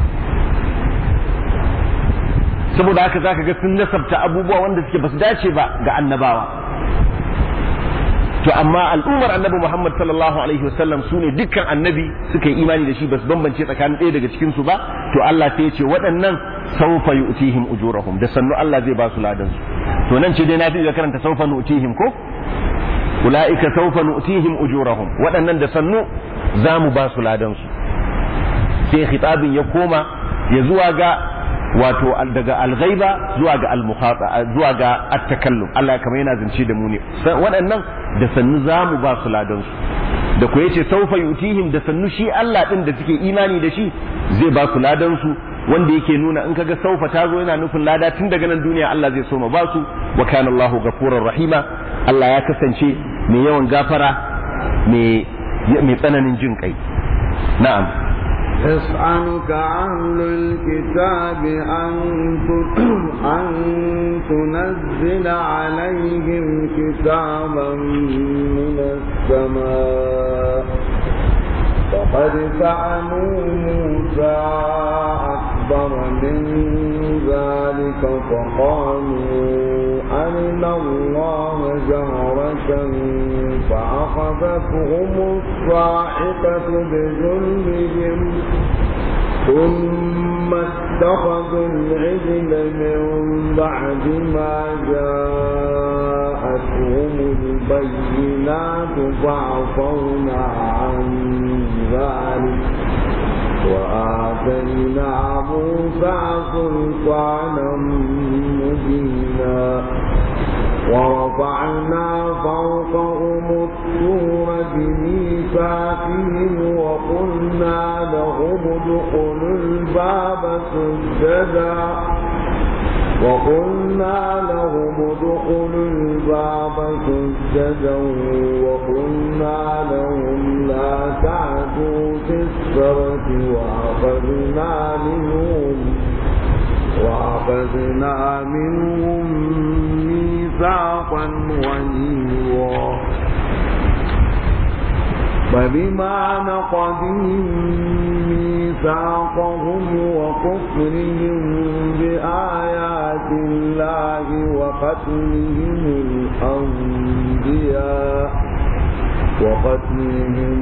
saboda haka zaka ga sun nasabta abubuwa wanda suke basu dace ba ga annabawa to amma al'ummar annabi Muhammad sallallahu alaihi wasallam su ne dukkan annabi suka yi imani da shi basu bambance tsakanin ɗaya daga cikin su ba to Allah sai ya ce waɗannan sawfa yu'tihim ujurahum da sannu Allah zai ba su ladan su to nan ce dai na fi karanta sawfa nu'tihim ko ulaika sawfa nu'tihim ujurahum waɗannan da sannu za mu ba su ladan su sai khitabin ya koma ya zuwa ga wato daga alghaiba zuwa ga almukhata zuwa ga at-takallum Allah kamar yana zance da mu ne waɗannan da sannu zamu ba su ladan su da ku yace saufa yutihim da sannu shi Allah din da suke imani da shi zai ba su ladan su wanda yake nuna in kaga saufa ta zo yana nufin lada tun daga nan duniya Allah zai so ma ba su wa kana Allahu ghafurur rahima Allah ya kasance mai yawan gafara mai mai tsananin jin kai na'am يسألك أهل الكتاب أن أن تنزل عليهم كتابا من السماء فقد سألوا موسى أكبر من ذلك فقالوا أرنا الله جهرة فأخذتهم الصاعقة بذنبهم ثم اتخذوا العجل من بعد ما جاءتهم البينات فعفونا عن ذلك وآتينا موسى سلطانا مبينا ورفعنا فوقهم الطور بميثاقهم وقلنا لهم ادخلوا الباب سجدا وقلنا لهم ادخلوا الباب سجدا وقلنا لهم لا تعدوا في السبت وأخذنا منهم وأخذنا منهم ميثاقا غليظا فبما نقضهم ميثاقهم وكفرهم بآيات الله وقتلهم الأنبياء وقتلهم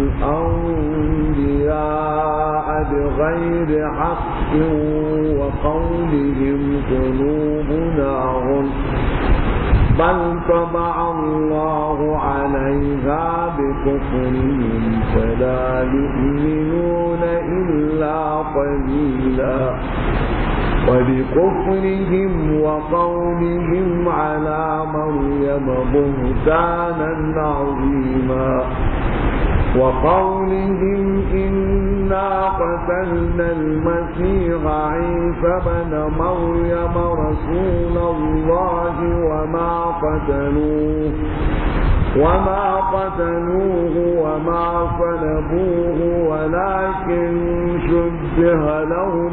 الأنبياء بغير حق وقولهم قلوبنا غلف بل طبع الله عليها بكفرهم فلا يؤمنون إلا قليلا وبكفرهم وقولهم على مريم بهتانا عظيما وقولهم إنا قتلنا المسيح عيسى بن مريم رسول الله وما قتلوه وما قتلوه وما صلبوه ولكن شبه لهم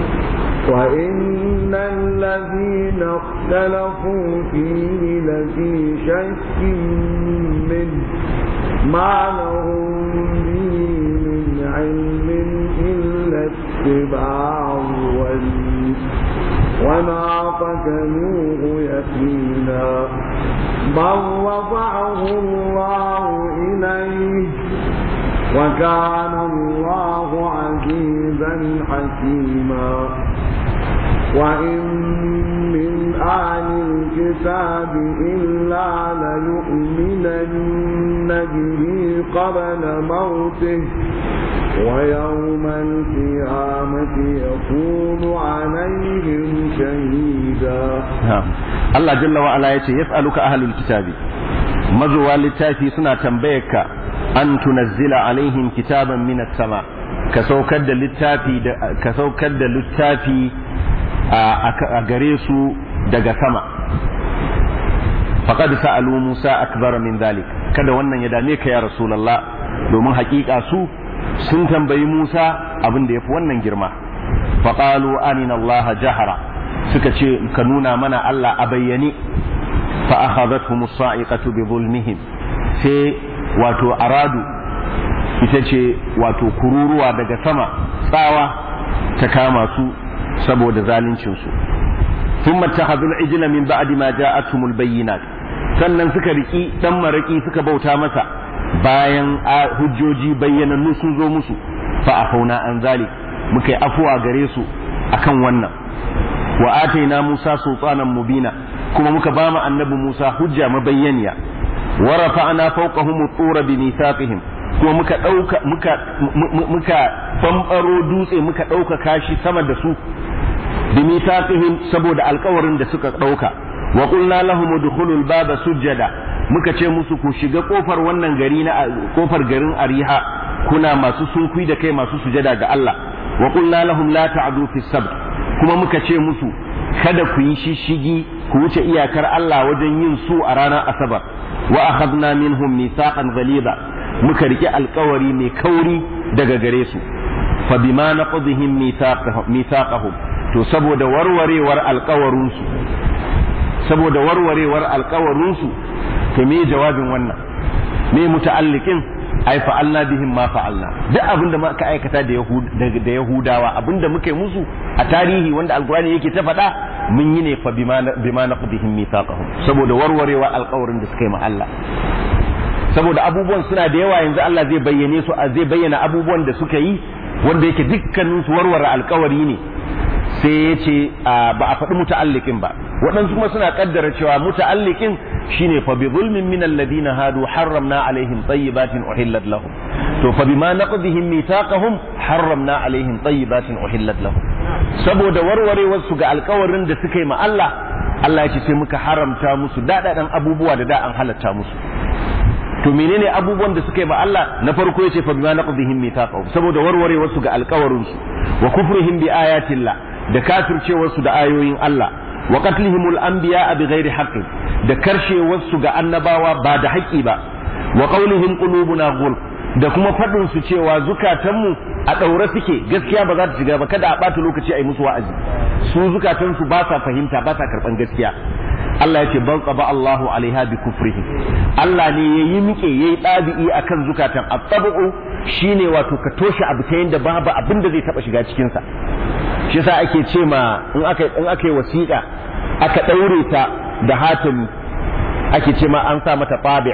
وإن الذين اختلفوا فيه لفي شك منه ما لهم به من علم إلا اتباع الولي وما قتلوه يقينا بل رفعه الله إليه وكان الله عزيزا حكيما وإن من أهل الكتاب إلا ليؤمنن به قبل موته ويوم القيامة يكون عليهم شهيدا Allah jalla wa ala yace yas'aluka ahlul kitabi mazuwa littafi suna tambayarka an tunazzila alaihim kitaban min sama ka saukar da littafi ka saukar da littafi a gare su daga sama faqad sa'alu Musa akbar min dhalik kada wannan ya dame ka ya rasulullah domin hakika su sun tambayi Musa abin da yafi wannan girma faqalu arina Allah jahara suka ce ka nuna mana Allah a bayyane fa akhadhatuhum as-sa'iqatu bi zulmihim sai wato aradu ita ce wato kururuwa daga sama tsawa ta kama su saboda zaluncin su thumma takhadhul ijla min ba'di ma ja'atuhumul bayyinat sannan suka riki dan maraki suka bauta masa bayan hujjoji bayyanannu sun zo musu fa afauna an zalik muka yi afuwa gare su akan wannan wa ataina Musa sultanan mubina kuma muka ba mu annabi Musa hujja mabayyaniya wa rafa'na fawqahum at-tura bi mithaqihim kuma muka dauka muka muka bambaro dutse muka dauka kashi sama da su bi mithaqihim saboda alkawarin da suka dauka wa qulna lahum udkhulul baba sujada muka ce musu ku shiga kofar wannan gari na kofar garin Ariha kuna masu sunkui da kai masu sujada ga Allah wa qulna lahum la ta'du fi sabt kuma muka ce musu kada ku yi shishigi ku wuce iyakar Allah wajen yin su a ranar asabar wa akhadna minhum mithaqan ghaliza muka rike alkawari mai kauri daga gare su fa bima naqdihim mithaqahum to saboda warwarewar alkawarin su saboda warwarewar alkawarin su to me jawabin wannan me muta'alliqin ai fa'alna bihim ma fa'alna duk abinda muka aikata da da yahudawa abinda muka yi musu a tarihi wanda alkurani yake ta faɗa mun yi ne fa bima naqdihim mithaqahum saboda warwarewa alƙawarin da suka yi ma Allah saboda abubuwan suna da yawa yanzu Allah zai bayyane su zai bayyana abubuwan da suka yi wanda yake dukkanin su warware alƙawari ne sai ya ce ba a faɗi muta'alliqin ba waɗansu kuma suna kaddara cewa muta'alliqin shine fa bi zulmin min alladhina hadu harramna alaihim tayyibatin uhillat lahum to fa bima naqdihim mithaqahum harramna alaihim tayyibatin uhillat lahum saboda warwarewar su ga alkawarin da suka yi ma Allah Allah ya ce sai muka haramta musu daɗaɗan abubuwa da da an halatta musu to menene abubuwan da suka yi ma Allah na farko yace fa bima naqdihim mithaqahum saboda warwarewar su ga alkawarin su wa kufrihim bi ayatillah da kafircewar su da ayoyin Allah wa qatlihimul anbiya bi ghairi haqqin da karshewar su ga annabawa ba da haƙƙi ba wa qawlihim qulubuna ghulf da kuma faɗin su cewa zukatanmu a ɗaure suke gaskiya ba za ta shiga ba kada a ɓata lokaci a yi musu wa'azi su zukatansu ba sa fahimta ba sa karɓan gaskiya Allah ya ce bal qaba Allahu alaiha bi kufrihi Allah ne ya yi miƙe ya yi ɗabi'i akan zukatan at-tabu shine wato ka toshe abu ta yanda babu abin da zai taɓa shiga cikin sa shi yasa ake ce ma in aka in aka yi wasiƙa aka ɗaure ta da hatimi ake ce ma an sa mata tabi'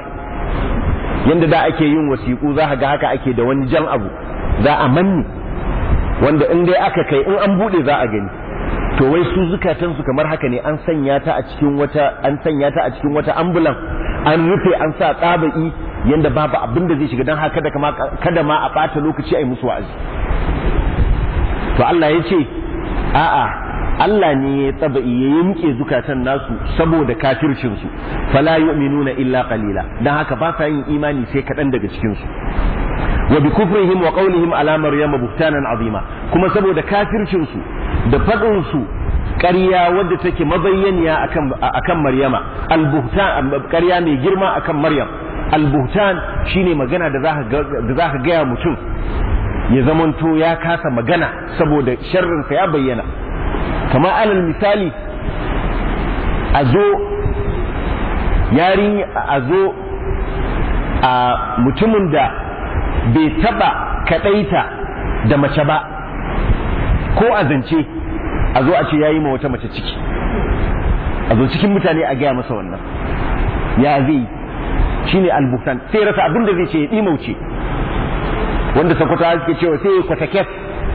yanda da ake yin wasiƙu za ga haka ake da wani jan abu za a manni wanda in dai aka kai in an buɗe za a gani to wai su zukatansu kamar haka ne an sanya ta a cikin wata an sanya ta a cikin wata ambulan an rufe an sa tsabai yanda babu abin da zai shiga don haka kada ma a ɓata lokaci a yi musu wa'azi to Allah ya ce a'a Allah ne ya tsaba'i ya yimke zukatan nasu saboda kafircinsu fala yu'minuna illa qalila dan haka ba sa yin imani sai kaɗan daga cikin su wa bi kufrihim wa qawlihim ala maryam buhtanan azima kuma saboda kafircin su da fadin su ƙarya wadda take mabayyaniya akan akan maryama al-buhtan ƙarya mai girma akan maryam al-buhtan shine magana da zaka da zaka ga mutum ya zamanto ya kasa magana saboda sharrinsa ya bayyana kamar alal misali a zo yarin a zo a mutumin da bai taba kadaita da mace ba ko a zance a zo a ce ya yi ma wata mace ciki a zo cikin mutane a gaya masa wannan ya zai shi ne albuhtan sai rasa abin da zai ce ya ɗimauce wanda sakwata suke cewa sai ya kwata kes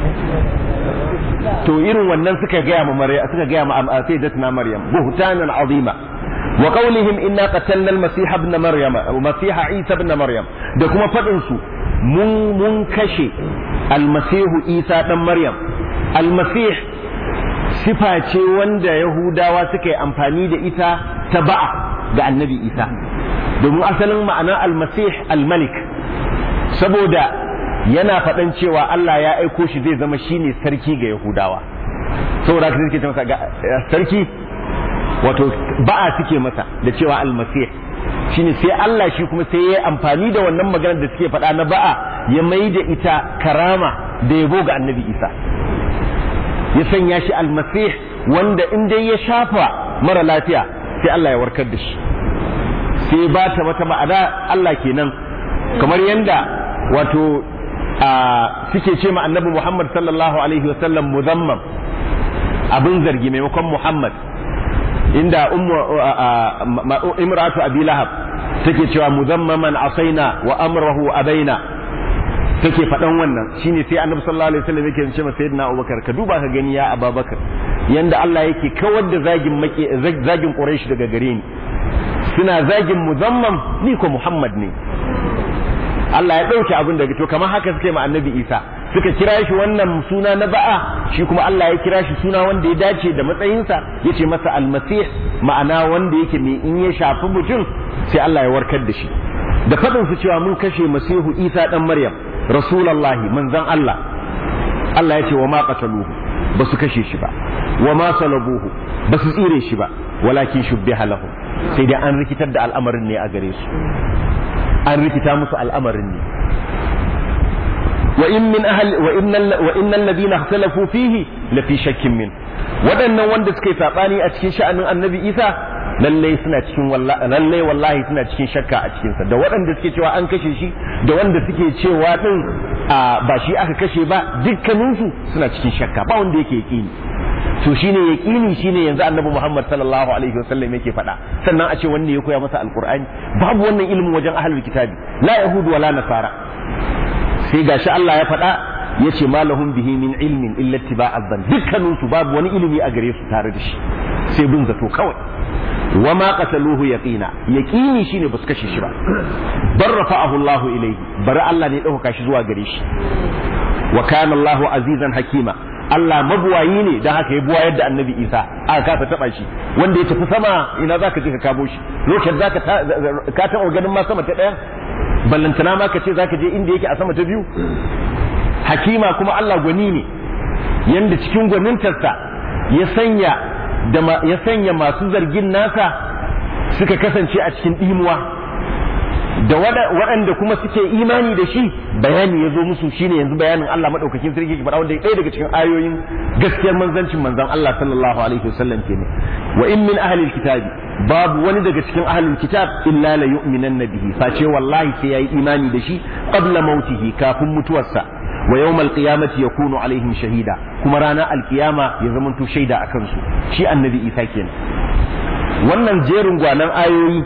to irin wannan suka gaya ma maryam suka gaya ma sayyidatuna maryam buhtanan azima wa qawlihim inna qatalna al-masih ibn maryam masih isa ibn maryam da kuma fadin su mun mun kashe al-masih isa dan maryam al-masih sifa ce wanda yahudawa suka yi amfani da ita ta ba'a ga annabi isa domin asalin ma'anar al-masih al-malik saboda yana faɗan cewa Allah ya aiko shi zai zama shine sarki ga Yahudawa saboda haka suke ce masa sarki wato ba'a suke masa da cewa almasih shine sai Allah shi kuma sai ya amfani da wannan maganar da suke faɗa na ba'a ya mai da ita karama da yabo ga annabi Isa ya sanya shi almasih wanda in dai ya shafa mara lafiya sai Allah ya warkar da shi sai ba ta mata ma'ana Allah kenan kamar yanda wato suke ce ma annabi Muhammad sallallahu alaihi wasallam muzammam abin zargi maimakon Muhammad inda imratu abi lahab take cewa muzammaman asaina wa amrahu abaina take faɗan wannan shine sai annabi sallallahu alaihi wasallam yake ce masa sayyidina abubakar ka duba ka gani ya ababakar yanda Allah yake kawar da zagin make zagin quraish daga gare ni suna zagin muzammam ni ko muhammad ne Allah ya ɗauke abin daga to kamar haka suke ma annabi isa suka kira shi wannan suna na ba'a shi kuma Allah ya kira shi suna wanda ya dace da matsayinsa ya ce masa almasih ma'ana wanda yake mai in ya shafi mutum sai Allah ya warkar da shi da faɗin su cewa mun kashe masihu isa ɗan maryam rasulallahi manzon Allah Allah ya ce wa ma qataluhu ba su kashe shi ba wa ma salabuhu ba su tsire shi ba walakin shubbiha lahu sai dai an rikitar da al'amarin ne a gare su an rikita musu al'amarin ne wa in min ahli wa innal wa innal ladina ikhtalafu fihi la fi shakkin min waɗannan wanda suka yi sabani a cikin sha'anin annabi Isa lalle suna cikin lalle wallahi suna cikin shakka a cikin sa da waɗanda suke cewa an kashe shi da wanda suke cewa din ba shi aka kashe ba dukkaninsu suna cikin shakka ba wanda yake yaqini to shine yaqini shine yanzu annabi Muhammad sallallahu alaihi wasallam yake faɗa sannan a ce wanda ya koya masa alqur'ani babu wannan ilimin wajen ahlul kitabi la yahudu wala nasara sai gashi Allah ya faɗa yace malahum bihi min ilmin illa ittiba'az zan dukkanin su babu wani ilimi a gare su tare da shi sai bin zato kawai wa ma qataluhu yaqina yaqini shine basu kashe shi ba bar rafa'ahu Allahu ilayhi bari Allah ne ya dauka shi zuwa gare shi wa kana Allahu azizan hakima Allah mabuwayi ne don haka ya buwayar da annabi Isa aka kasa taba shi wanda ya tafi sama ina zaka je ka kamo shi lokacin zaka ka taɓa ganin ma sama ta ɗaya ballantana ma ka ce zaka je inda yake a sama ta biyu hakima kuma Allah gwani ne yanda cikin gwanintarsa ya sanya da ya sanya masu zargin nasa suka kasance a cikin ɗimuwa da waɗanda kuma suke imani da shi bayani ya zo musu shine yanzu bayanin Allah maɗaukakin sarki ke faɗa wanda ɗaya daga cikin ayoyin gaskiyar manzancin manzon Allah sallallahu alaihi wasallam kenan wa in min ahli kitabi babu wani daga cikin ahlul kitab illa la yu'minanna bihi face wallahi sai yayi imani da shi qabla mautihi kafin mutuwarsa wa yawmal qiyamati yakunu alaihim shahida kuma ranar alkiyama ya zamanto shaida akan su shi annabi Isa kenan wannan jerin gwanan ayoyi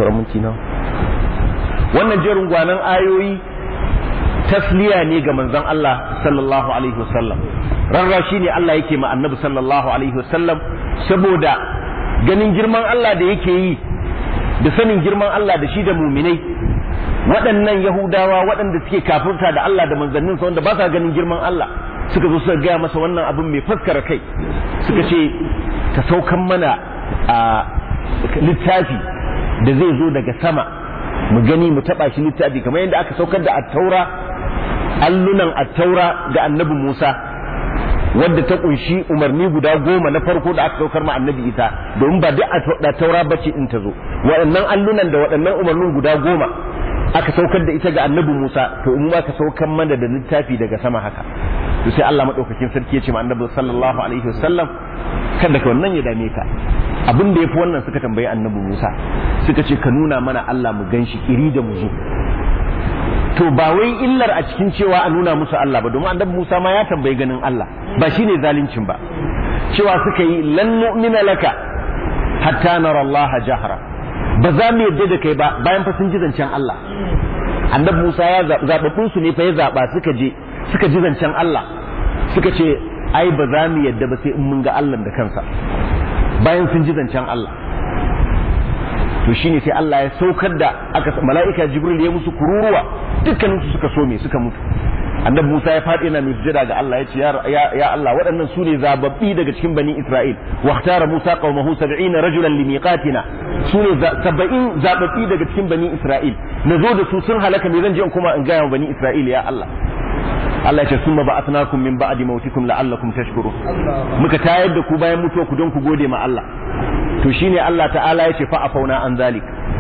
wannan jerin gwanan ayoyi tasliya ne ga manzon Allah sallallahu alaihi wasallam rarra shi ne Allah yake ma annabi sallallahu alaihi wasallam saboda ganin girman Allah da yake yi da sanin girman Allah da shi da muminai waɗannan yahudawa waɗanda suke kafirta da Allah da manzanninsa wanda ba sa ganin girman Allah suka zo suka gaya masa wannan abin mai faskara kai suka ce ka saukan mana a littafi da zai zo daga sama mu gani mu taba shi littafi kamar yadda aka saukar da attaura allunan attaura ga annabi Musa wadda ta kunshi umarni guda goma na farko da aka saukar ma annabi Isa domin ba duk attaura bace in ta zo waɗannan allunan da waɗannan umarnin guda goma aka saukar da ita ga annabi Musa to in ma ka saukar mana da littafi daga sama haka to sai Allah madaukakin sarki ya ce ma annabi sallallahu alaihi wasallam kada ka wannan ya dame ka abin da yafi wannan suka tambayi annabi Musa suka ce ka nuna mana Allah mu ganshi iri da mu zo to ba wai illar a cikin cewa a nuna musu Allah ba domin annabi Musa ma ya tambayi ganin Allah ba shine zalincin ba cewa suka yi lan nu'mina laka hatta nara Allah jahra ba za mu yadda da kai ba bayan fa sun ji zancen Allah annabi Musa ya zababbun su ne fa ya zaba suka je suka ji zancen Allah suka ce ai ba za mu yadda ba sai in mun ga Allah da kansa bayan sun ji zancen Allah to shine sai Allah ya saukar da aka mala'ika Jibril ya musu kururuwa dukkanin su suka so me suka mutu annabi Musa ya faɗi yana sujada ga Allah ya ce ya Allah waɗannan su ne zababbi daga cikin bani Isra'il wa tara Musa qaumahu 70 rajulan limiqatina su ne 70 zababbi daga cikin bani Isra'il nazo da su sun halaka me zan je in kuma in ga wa bani Isra'il ya Allah Allah ya ce summa ba'athnakum min ba'di mautikum la'allakum tashkurun muka tayar da ku bayan mutuwa ku don ku gode ma Allah to shine Allah ta'ala ya ce fa afauna an zalik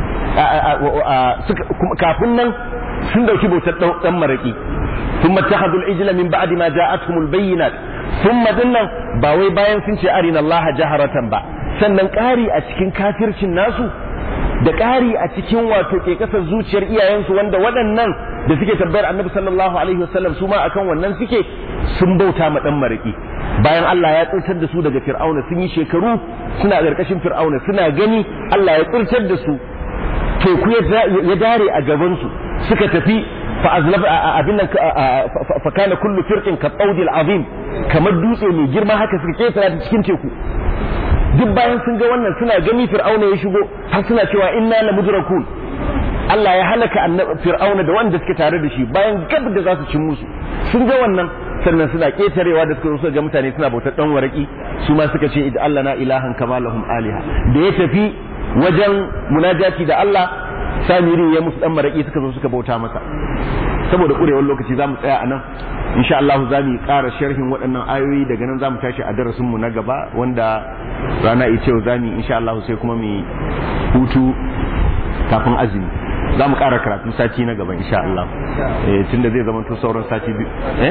kafin nan sun dauki bautar dan maraki ثم اتخذوا العجل من بعد ما جاءتهم البينات ثم dinnan ba wai bayan sun ce arina Allah jaharatan ba sannan ƙari a cikin kafircin nasu da ƙari a cikin wato ke kasar zuciyar iyayensu wanda waɗannan da suke tabbayar annabi sallallahu alaihi wasallam su ma akan wannan suke sun bauta ma dan maraki bayan Allah ya tsirtar da su daga fir'auna sun yi shekaru suna ƙarƙashin fir'auna suna gani Allah ya tsirtar da su teku ya dare a gabansu suka tafi فأزلف أبنا فكان كل فرق كالطود العظيم kamar dutse mai girma haka suka ketara ta cikin teku duk bayan sun ga wannan suna gani fir'auna ya shigo har suna cewa inna la mudrakun Allah ya halaka fir'auna da wanda suke tare da shi bayan gab da za su cin musu sun ga wannan sannan suna ketarewa da suka zo ga mutane suna bautar dan waraki su ma suka ce idan Allah na ilahan kama lahum aliha da ya tafi wajen munajati da Allah samiri ya musu dan maraki suka zo suka bauta masa saboda kurewar lokaci za mu tsaya a nan insha Allah za mu ƙara sharhin waɗannan ayoyi daga nan za mu tashi a darasin mu na gaba wanda rana ita yau za mu insha Allah sai kuma mu hutu kafin azumi za mu ƙara karatu sati na gaba insha Allah eh tunda zai zama to sauran sati biyu eh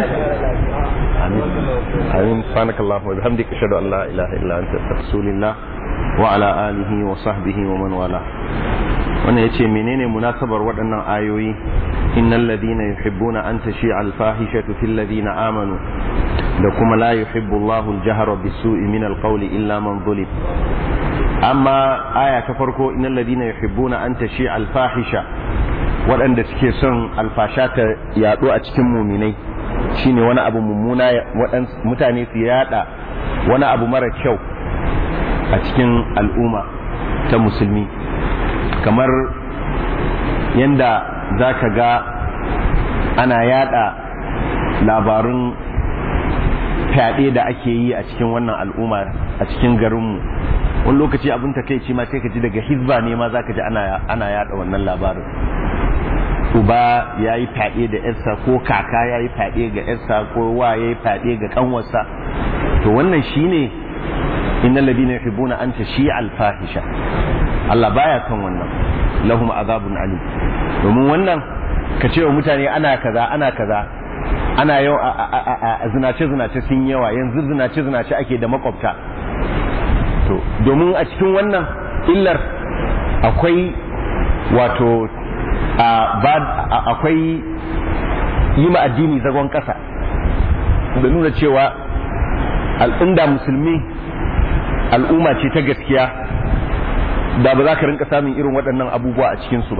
amin amin subhanakallahu wa bihamdika ashhadu an la ilaha illa anta astaghfiruka wa ala alihi wa sahbihi wa man wala wannan ya ce menene munasabar waɗannan ayoyi innal ladina yuhibbuna an tashi'a al-fahishatu fil ladina amanu da kuma la yuhibbu Allahu al-jahra bis-su'i min al-qawli illa man zulim amma aya ta farko innal ladina yuhibbuna an tashi'a al-fahisha waɗanda suke son alfasha ta yaɗo a cikin muminai shine wani abu mummuna mutane su yada wani abu mara kyau a cikin al'umma ta musulmi kamar yadda za ka ga ana yada labarun fyaɗe da ake yi a cikin wannan al'umma a cikin garinmu wani lokaci abin takaici ma sai ka ji daga hizba ne ma za ka ji ana yada wannan labarin uba ya yi fyaɗe da yarsa ko kaka ya yi fyaɗe ga yarsa ko wa ya yi fyaɗe ga kanwarsa to wannan shine innal ladina yuhibbuna an tashi al-fahisha Allah baya kan wannan lahum azabun alim domin wannan ka ce wa mutane ana kaza ana kaza ana yau a zinace zinace sun yawa yanzu zinace zinace ake da makwabta to domin a cikin wannan illar akwai wato akwai yi ma addini zagon ƙasa da nuna cewa al'inda musulmi al'umma ce ta gaskiya da ba za ka rinka samun irin waɗannan abubuwa a cikinsu ba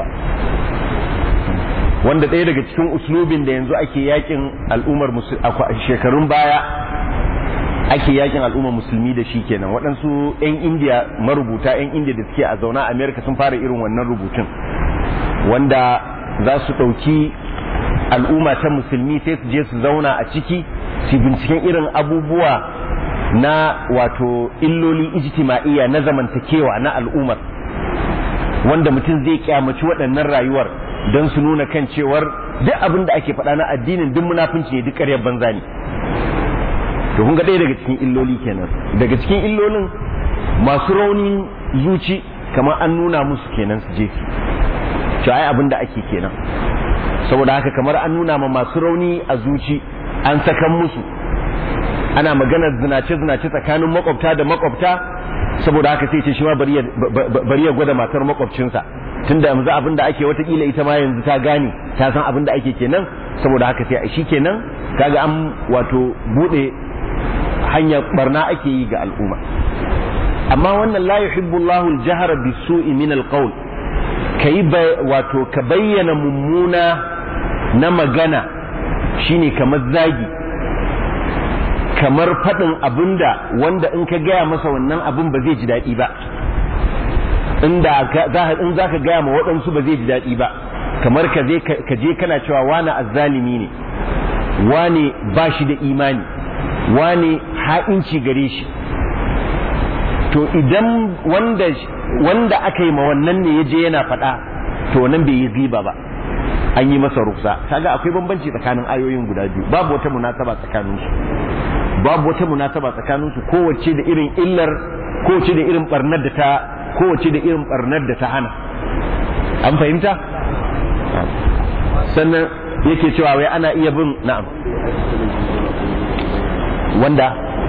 wanda ɗaya daga cikin uslubin da yanzu ake yakin al'ummar shekarun baya ake yakin al'ummar musulmi da shi kenan waɗansu 'yan indiya marubuta 'yan indiya da suke a zauna a amerika sun fara irin wannan rubutun wanda za su ɗauki al'umma ta musulmi sai su je su zauna a ciki su binciken irin abubuwa na wato illoli ijtima'iyya na zamantakewa na al'ummar wanda mutum zai kyamaci waɗannan rayuwar don su nuna kan cewar duk abin da ake faɗa na addinin duk munafunci ne duk ƙaryar banza ne to kun ga ɗaya daga cikin illoli kenan daga cikin illolin masu raunin zuci kamar an nuna musu kenan su je su ai abin da ake kenan saboda haka kamar an nuna ma masu rauni a zuci an sakan musu ana maganar zinace-zinace tsakanin makwabta da makwabta saboda haka sai ce shi ma bari ya gwada matar makwabcinsa tunda yanzu abin da ake watakila ita ma yanzu ta gane ta san abin da ake kenan saboda haka sai shi kenan kaga an wato bude hanyar barna ake yi ga al'umma amma wannan la yuhibbu Allahu al-jahra bis-su'i min al-qawl kai wato ka bayyana mummuna na magana shine kamar zagi kamar faɗin abinda wanda in ka gaya masa wannan abin ba zai ji daɗi ba inda in za ka gaya ma waɗansu ba zai ji daɗi ba kamar ka je kana cewa wani azzalimi ne wane ba shi da imani wane ha'inci gare shi to idan wanda wanda aka yi ma wannan ne ya je yana faɗa to wannan bai yi riba ba an yi masa ruksa kaga akwai bambanci tsakanin ayoyin guda biyu babu wata munasaba tsakanin su babu wata munasaba tsakanin su kowace da irin illar kowace da irin barnar da ta kowace da irin barnar da ta hana an fahimta sannan yake cewa wai ana iya bin na'am wanda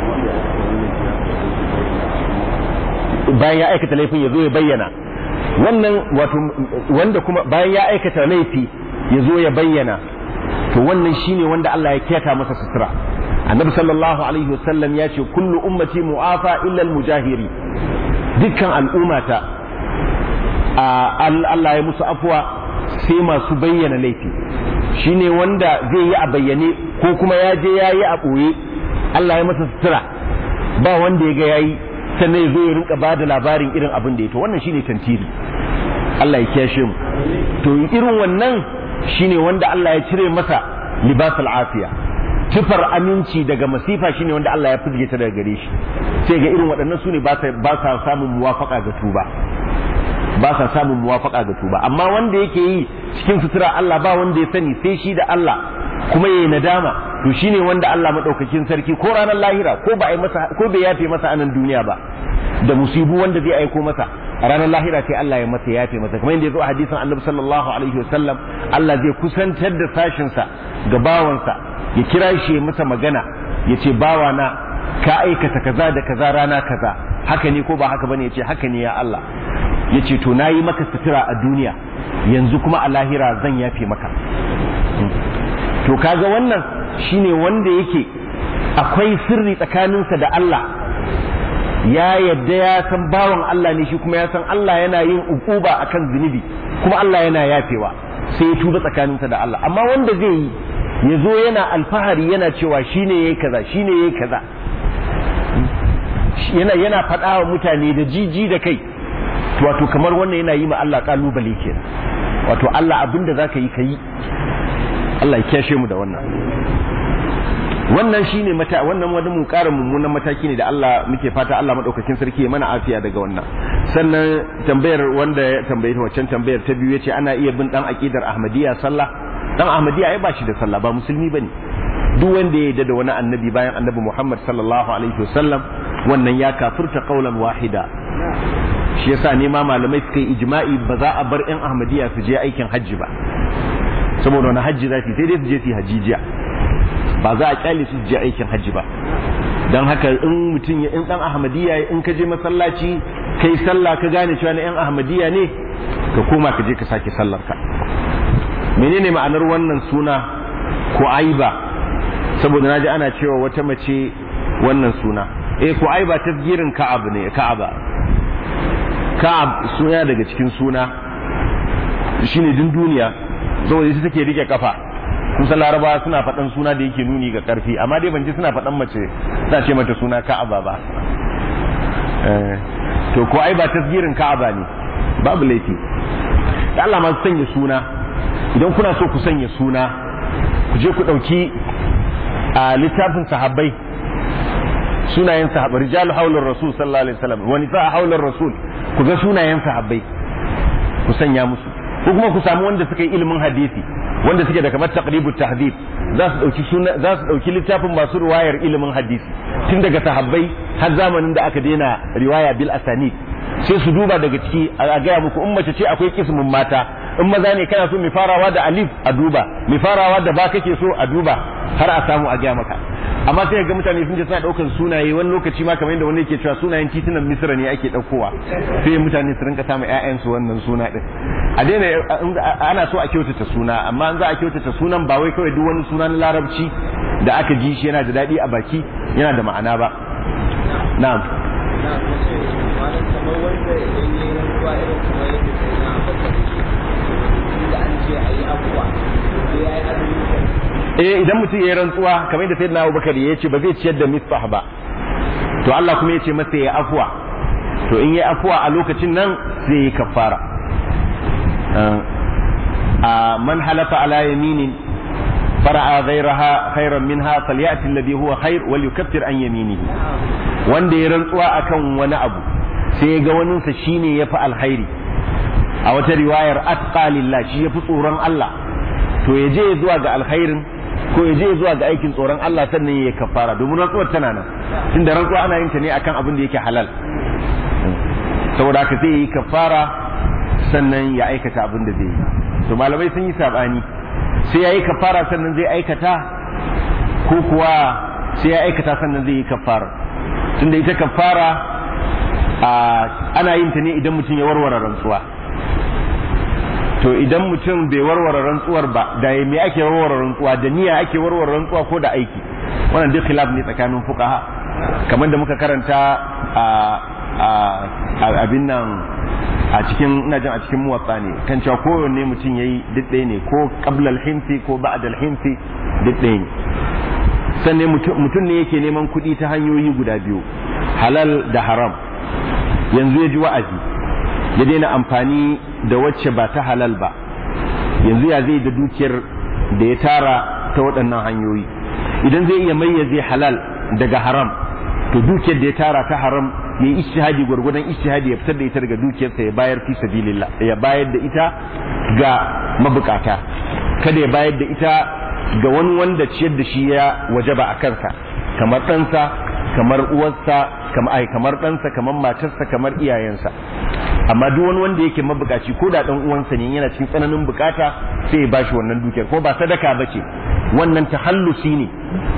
bayan ya aikata laifin ya zo ya bayyana wannan wato wanda kuma bayan ya aikata laifi ya zo ya bayyana to wannan shine wanda Allah ya keta masa sutura annabi sallallahu alaihi wasallam ya ce kullu ummati mu'afa illa al-mujahiri dukkan al'ummata Allah ya musu afuwa sai masu bayyana laifi shine wanda zai yi a bayyane ko kuma ya je ya yi a ɓoye Allah ya masa sutura ba wanda ya ga yayi sannan ya zo ya rinka ba da labarin irin abin da ya to wannan shine tantiri Allah ya kiyashe mu to irin wannan shine wanda Allah ya cire masa libasul afiya tufar aminci daga masifa shine wanda Allah ya fizge ta daga gare shi sai ga irin waɗannan su ne ba sa samun muwafaka ga tuba ba sa samun muwafaka ga tuba amma wanda yake yi cikin sutura Allah ba wanda ya sani sai shi da Allah kuma yayi nadama to shine wanda Allah madaukakin sarki ko ranar lahira ko ba ai masa ko bai yafe masa anan duniya ba da musibu wanda zai aiko masa a ranar lahira sai Allah ya masa yafe masa kamar yadda ya zo a hadisin Annabi sallallahu alaihi wasallam Allah zai kusantar da sashin sa ga bawansa ya kira shi ya masa magana ya ce bawa na ka aikata kaza da kaza rana kaza haka ne ko ba haka bane ya ce haka ne ya Allah ya ce to nayi maka sutura a duniya yanzu kuma a lahira zan yafe maka to kaga wannan shine wanda yake akwai sirri tsakaninsa da Allah ya yadda ya san bawan Allah ne shi kuma ya san Allah yana yin ukuba akan zunubi kuma Allah yana yafewa sai ya tuba tsakaninsa da Allah amma wanda zai yi ya zo yana alfahari yana cewa shine yayi kaza shine yayi kaza yana yana faɗa wa mutane da jiji da kai wato kamar wannan yana yi ma Allah kalubale kenan wato Allah abinda zaka yi kai Allah ya kyashe mu da wannan wannan shine mata wannan wani mun ƙara mummunan mataki ne da Allah muke fata Allah madaukakin sarki ya mana afiya daga wannan sannan tambayar wanda ya tambaye ta waccan tambayar ta biyu yace ana iya bin dan aqidar Ahmadiyya sallah dan Ahmadiyya ai ba shi da sallah ba musulmi bane duk wanda ya yarda da wani annabi bayan annabi Muhammad sallallahu alaihi wasallam wannan ya kafirta qaulan wahida shi yasa ne ma malamai suka yi ijma'i ba za a bar yan Ahmadiyya su je aikin hajji ba saboda wani hajji za su sai dai su je su yi hajijiya ba za a kyale su je aikin hajji ba don haka in mutum ya in dan ahmadiyya in ka je masallaci kai sallah ka gane cewa na yan ahmadiyya ne ka koma ka je ka sake sallar ka menene ma'anar wannan suna ko aiba saboda naji ana cewa wata mace wannan suna eh ko aiba tasgirin ka'ab ne ka'aba ka'ab suna daga cikin suna shine din duniya saboda ita take rike kafa kusan laraba suna faɗan suna da yake nuni ga ƙarfi amma dai ban ji suna faɗan mace za ce mata suna ka'aba ba to ko ai ba tasgirin ka'aba ne babu laifi da Allah ma sanya suna idan kuna so ku sanya suna ku je ku ɗauki a littafin sahabbai sunayen sahabbai rijalu haular rasul sallallahu alaihi wasallam wani sa haular rasul ku ga sunayen sahabbai ku sanya musu ko kuma ku samu wanda suka yi ilimin hadisi wanda suke da kamar taqribu tahdhib za su dauki suna za su dauki littafin masu riwayar ilimin hadisi tun daga sahabbai har zamanin da aka daina riwaya bil asanid sai su duba daga ciki a gaya muku in mace ce akwai kismin mata in maza ne kana so mai farawa da alif a duba mai farawa da ba kake so a duba har a samu a gaya maka amma sai ga mutane sun ce suna daukan sunaye wani lokaci ma kamar yadda wani yake cewa sunayen titunan misra ne ake daukowa sai mutane su rinka samun ƴaƴan su wannan suna din a daina ana so a kyautata suna amma an za a kyautata sunan ba wai kawai duk wani suna na larabci da aka ji shi yana da daɗi a baki yana da ma'ana ba na'am eh idan mutum ya yi rantsuwa kamar yadda sayyidina Abubakar ya ce ba zai ciyar da misbah ba to Allah kuma ya ce masa ya afwa to in ya afwa a lokacin nan zai yi kafara a man halafa ala yaminin fara'a ghayraha khairan minha falyati alladhi huwa khair wal yukaffir an yaminihi wanda ya rantsuwa akan wani abu sai ya ga waninsa shine yafi alkhairi a wata riwayar atqa lillah shi yafi tsoron Allah to ya je zuwa ga alkhairin ko ya je zuwa ga aikin tsoron Allah sannan ya kafara domin rantsuwar tana nan tunda rantsuwa ana yin ta ne akan abin da yake halal saboda haka zai yi kafara sannan ya aikata abin da zai yi to malamai sun yi sabani sai ya yi kafara sannan zai aikata ko kuwa sai ya aikata sannan zai yi kafara tunda ita kafara ana yin ta ne idan mutum ya warware rantsuwa to idan mutum bai warware rantsuwar ba da me ake warware rantsuwa da niyya ake warware rantsuwa ko da aiki wannan duk khilaf ne tsakanin fuqaha kamar da muka karanta a abin nan a cikin ina jin a cikin muwatsa ne kan cewa kowanne mutum yayi duk ɗaya ne ko qabla al-himsi ko ba'da al-himsi duk ɗaya ne sannan mutum ne yake neman kuɗi ta hanyoyi guda biyu halal da haram yanzu ya ji wa'azi ya daina amfani da wacce ba ta halal ba yanzu ya zai da dukiyar da ya tara ta waɗannan hanyoyi idan zai iya mayyaze halal daga haram to dukiyar da ya tara ta haram ya yi ishtihadi gwargwadon ishtihadi ya fitar da ita daga dukiyarsa ya bayar fi sabilillah ya bayar da ita ga mabukata kada ya bayar da ita ga wani wanda ciyar da shi ya wajaba a kansa kamar ɗansa kamar uwarsa kamar kamar ɗansa kamar matarsa kamar iyayensa amma duk wani wanda yake mabukaci ko da dan uwansa ne yana cikin tsananin bukata sai ya bashi wannan dukiyar ko ba sadaka bace wannan tahallusi ne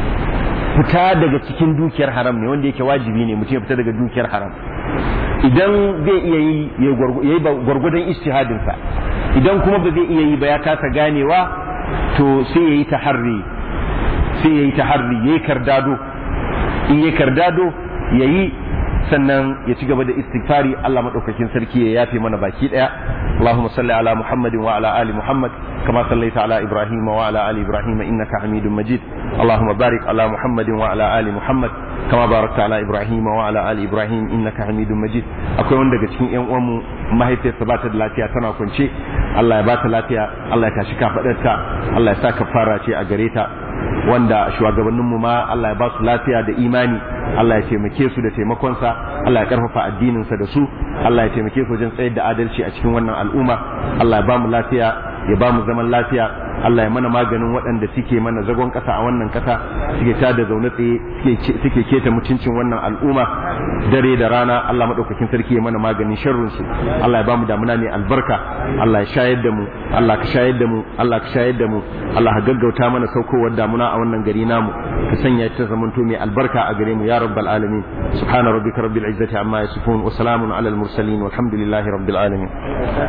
fita daga cikin dukiyar haram ne wanda yake wajibi ne mutum ya fita daga dukiyar haram idan zai iya yi ya yi gwargwadon istihadin sa idan kuma ba zai iya yi ba ya kasa ganewa to sai ya yi taharri sai ya yi taharri ya yi kardado in ya kardado ya yi sannan ya ci gaba da istighfari Allah madaukakin sarki ya yafe mana baki daya Allahumma salli ala Muhammadin wa ala ali Muhammad kama sallaita ala Ibrahim wa ala ali Ibrahim innaka Hamidum Majid Allahumma barik ala Muhammadin wa ala ali Muhammad kama barakta ala Ibrahim wa ala ali Ibrahim innaka Hamidum Majid akwai wanda daga cikin ƴan uwanmu mahaifiyarsa ba ta da lafiya tana kwance Allah ya ba ta lafiya Allah ya tashi kafadarta Allah ya sa kafara ce a gare ta wanda shugabanninmu ma Allah ya ba su lafiya da imani Allah ya taimake su da taimakonsa Allah ya karfafa addininsa da su Allah ya taimake su wajen tsayar da adalci a cikin wannan al'umma Allah ya ba mu lafiya ya ba mu zaman lafiya Allah ya mana maganin waɗanda suke mana zagon ƙasa a wannan ƙasa suke ta da zaune tsaye suke keta mutuncin wannan al'umma dare da rana Allah maɗaukakin sarki ya mana maganin sharrin su Allah ya ba mu damuna mai albarka Allah ya shayar da mu Allah ka shayar da mu Allah ka shayar da mu Allah ka gaggauta mana saukowar damuna a wannan gari namu ka sanya ta zamanto mai albarka a gare mu ya rabbal alamin subhana rabbika rabbil izzati amma yasifun wa salamun alal mursalin walhamdulillahi rabbil alamin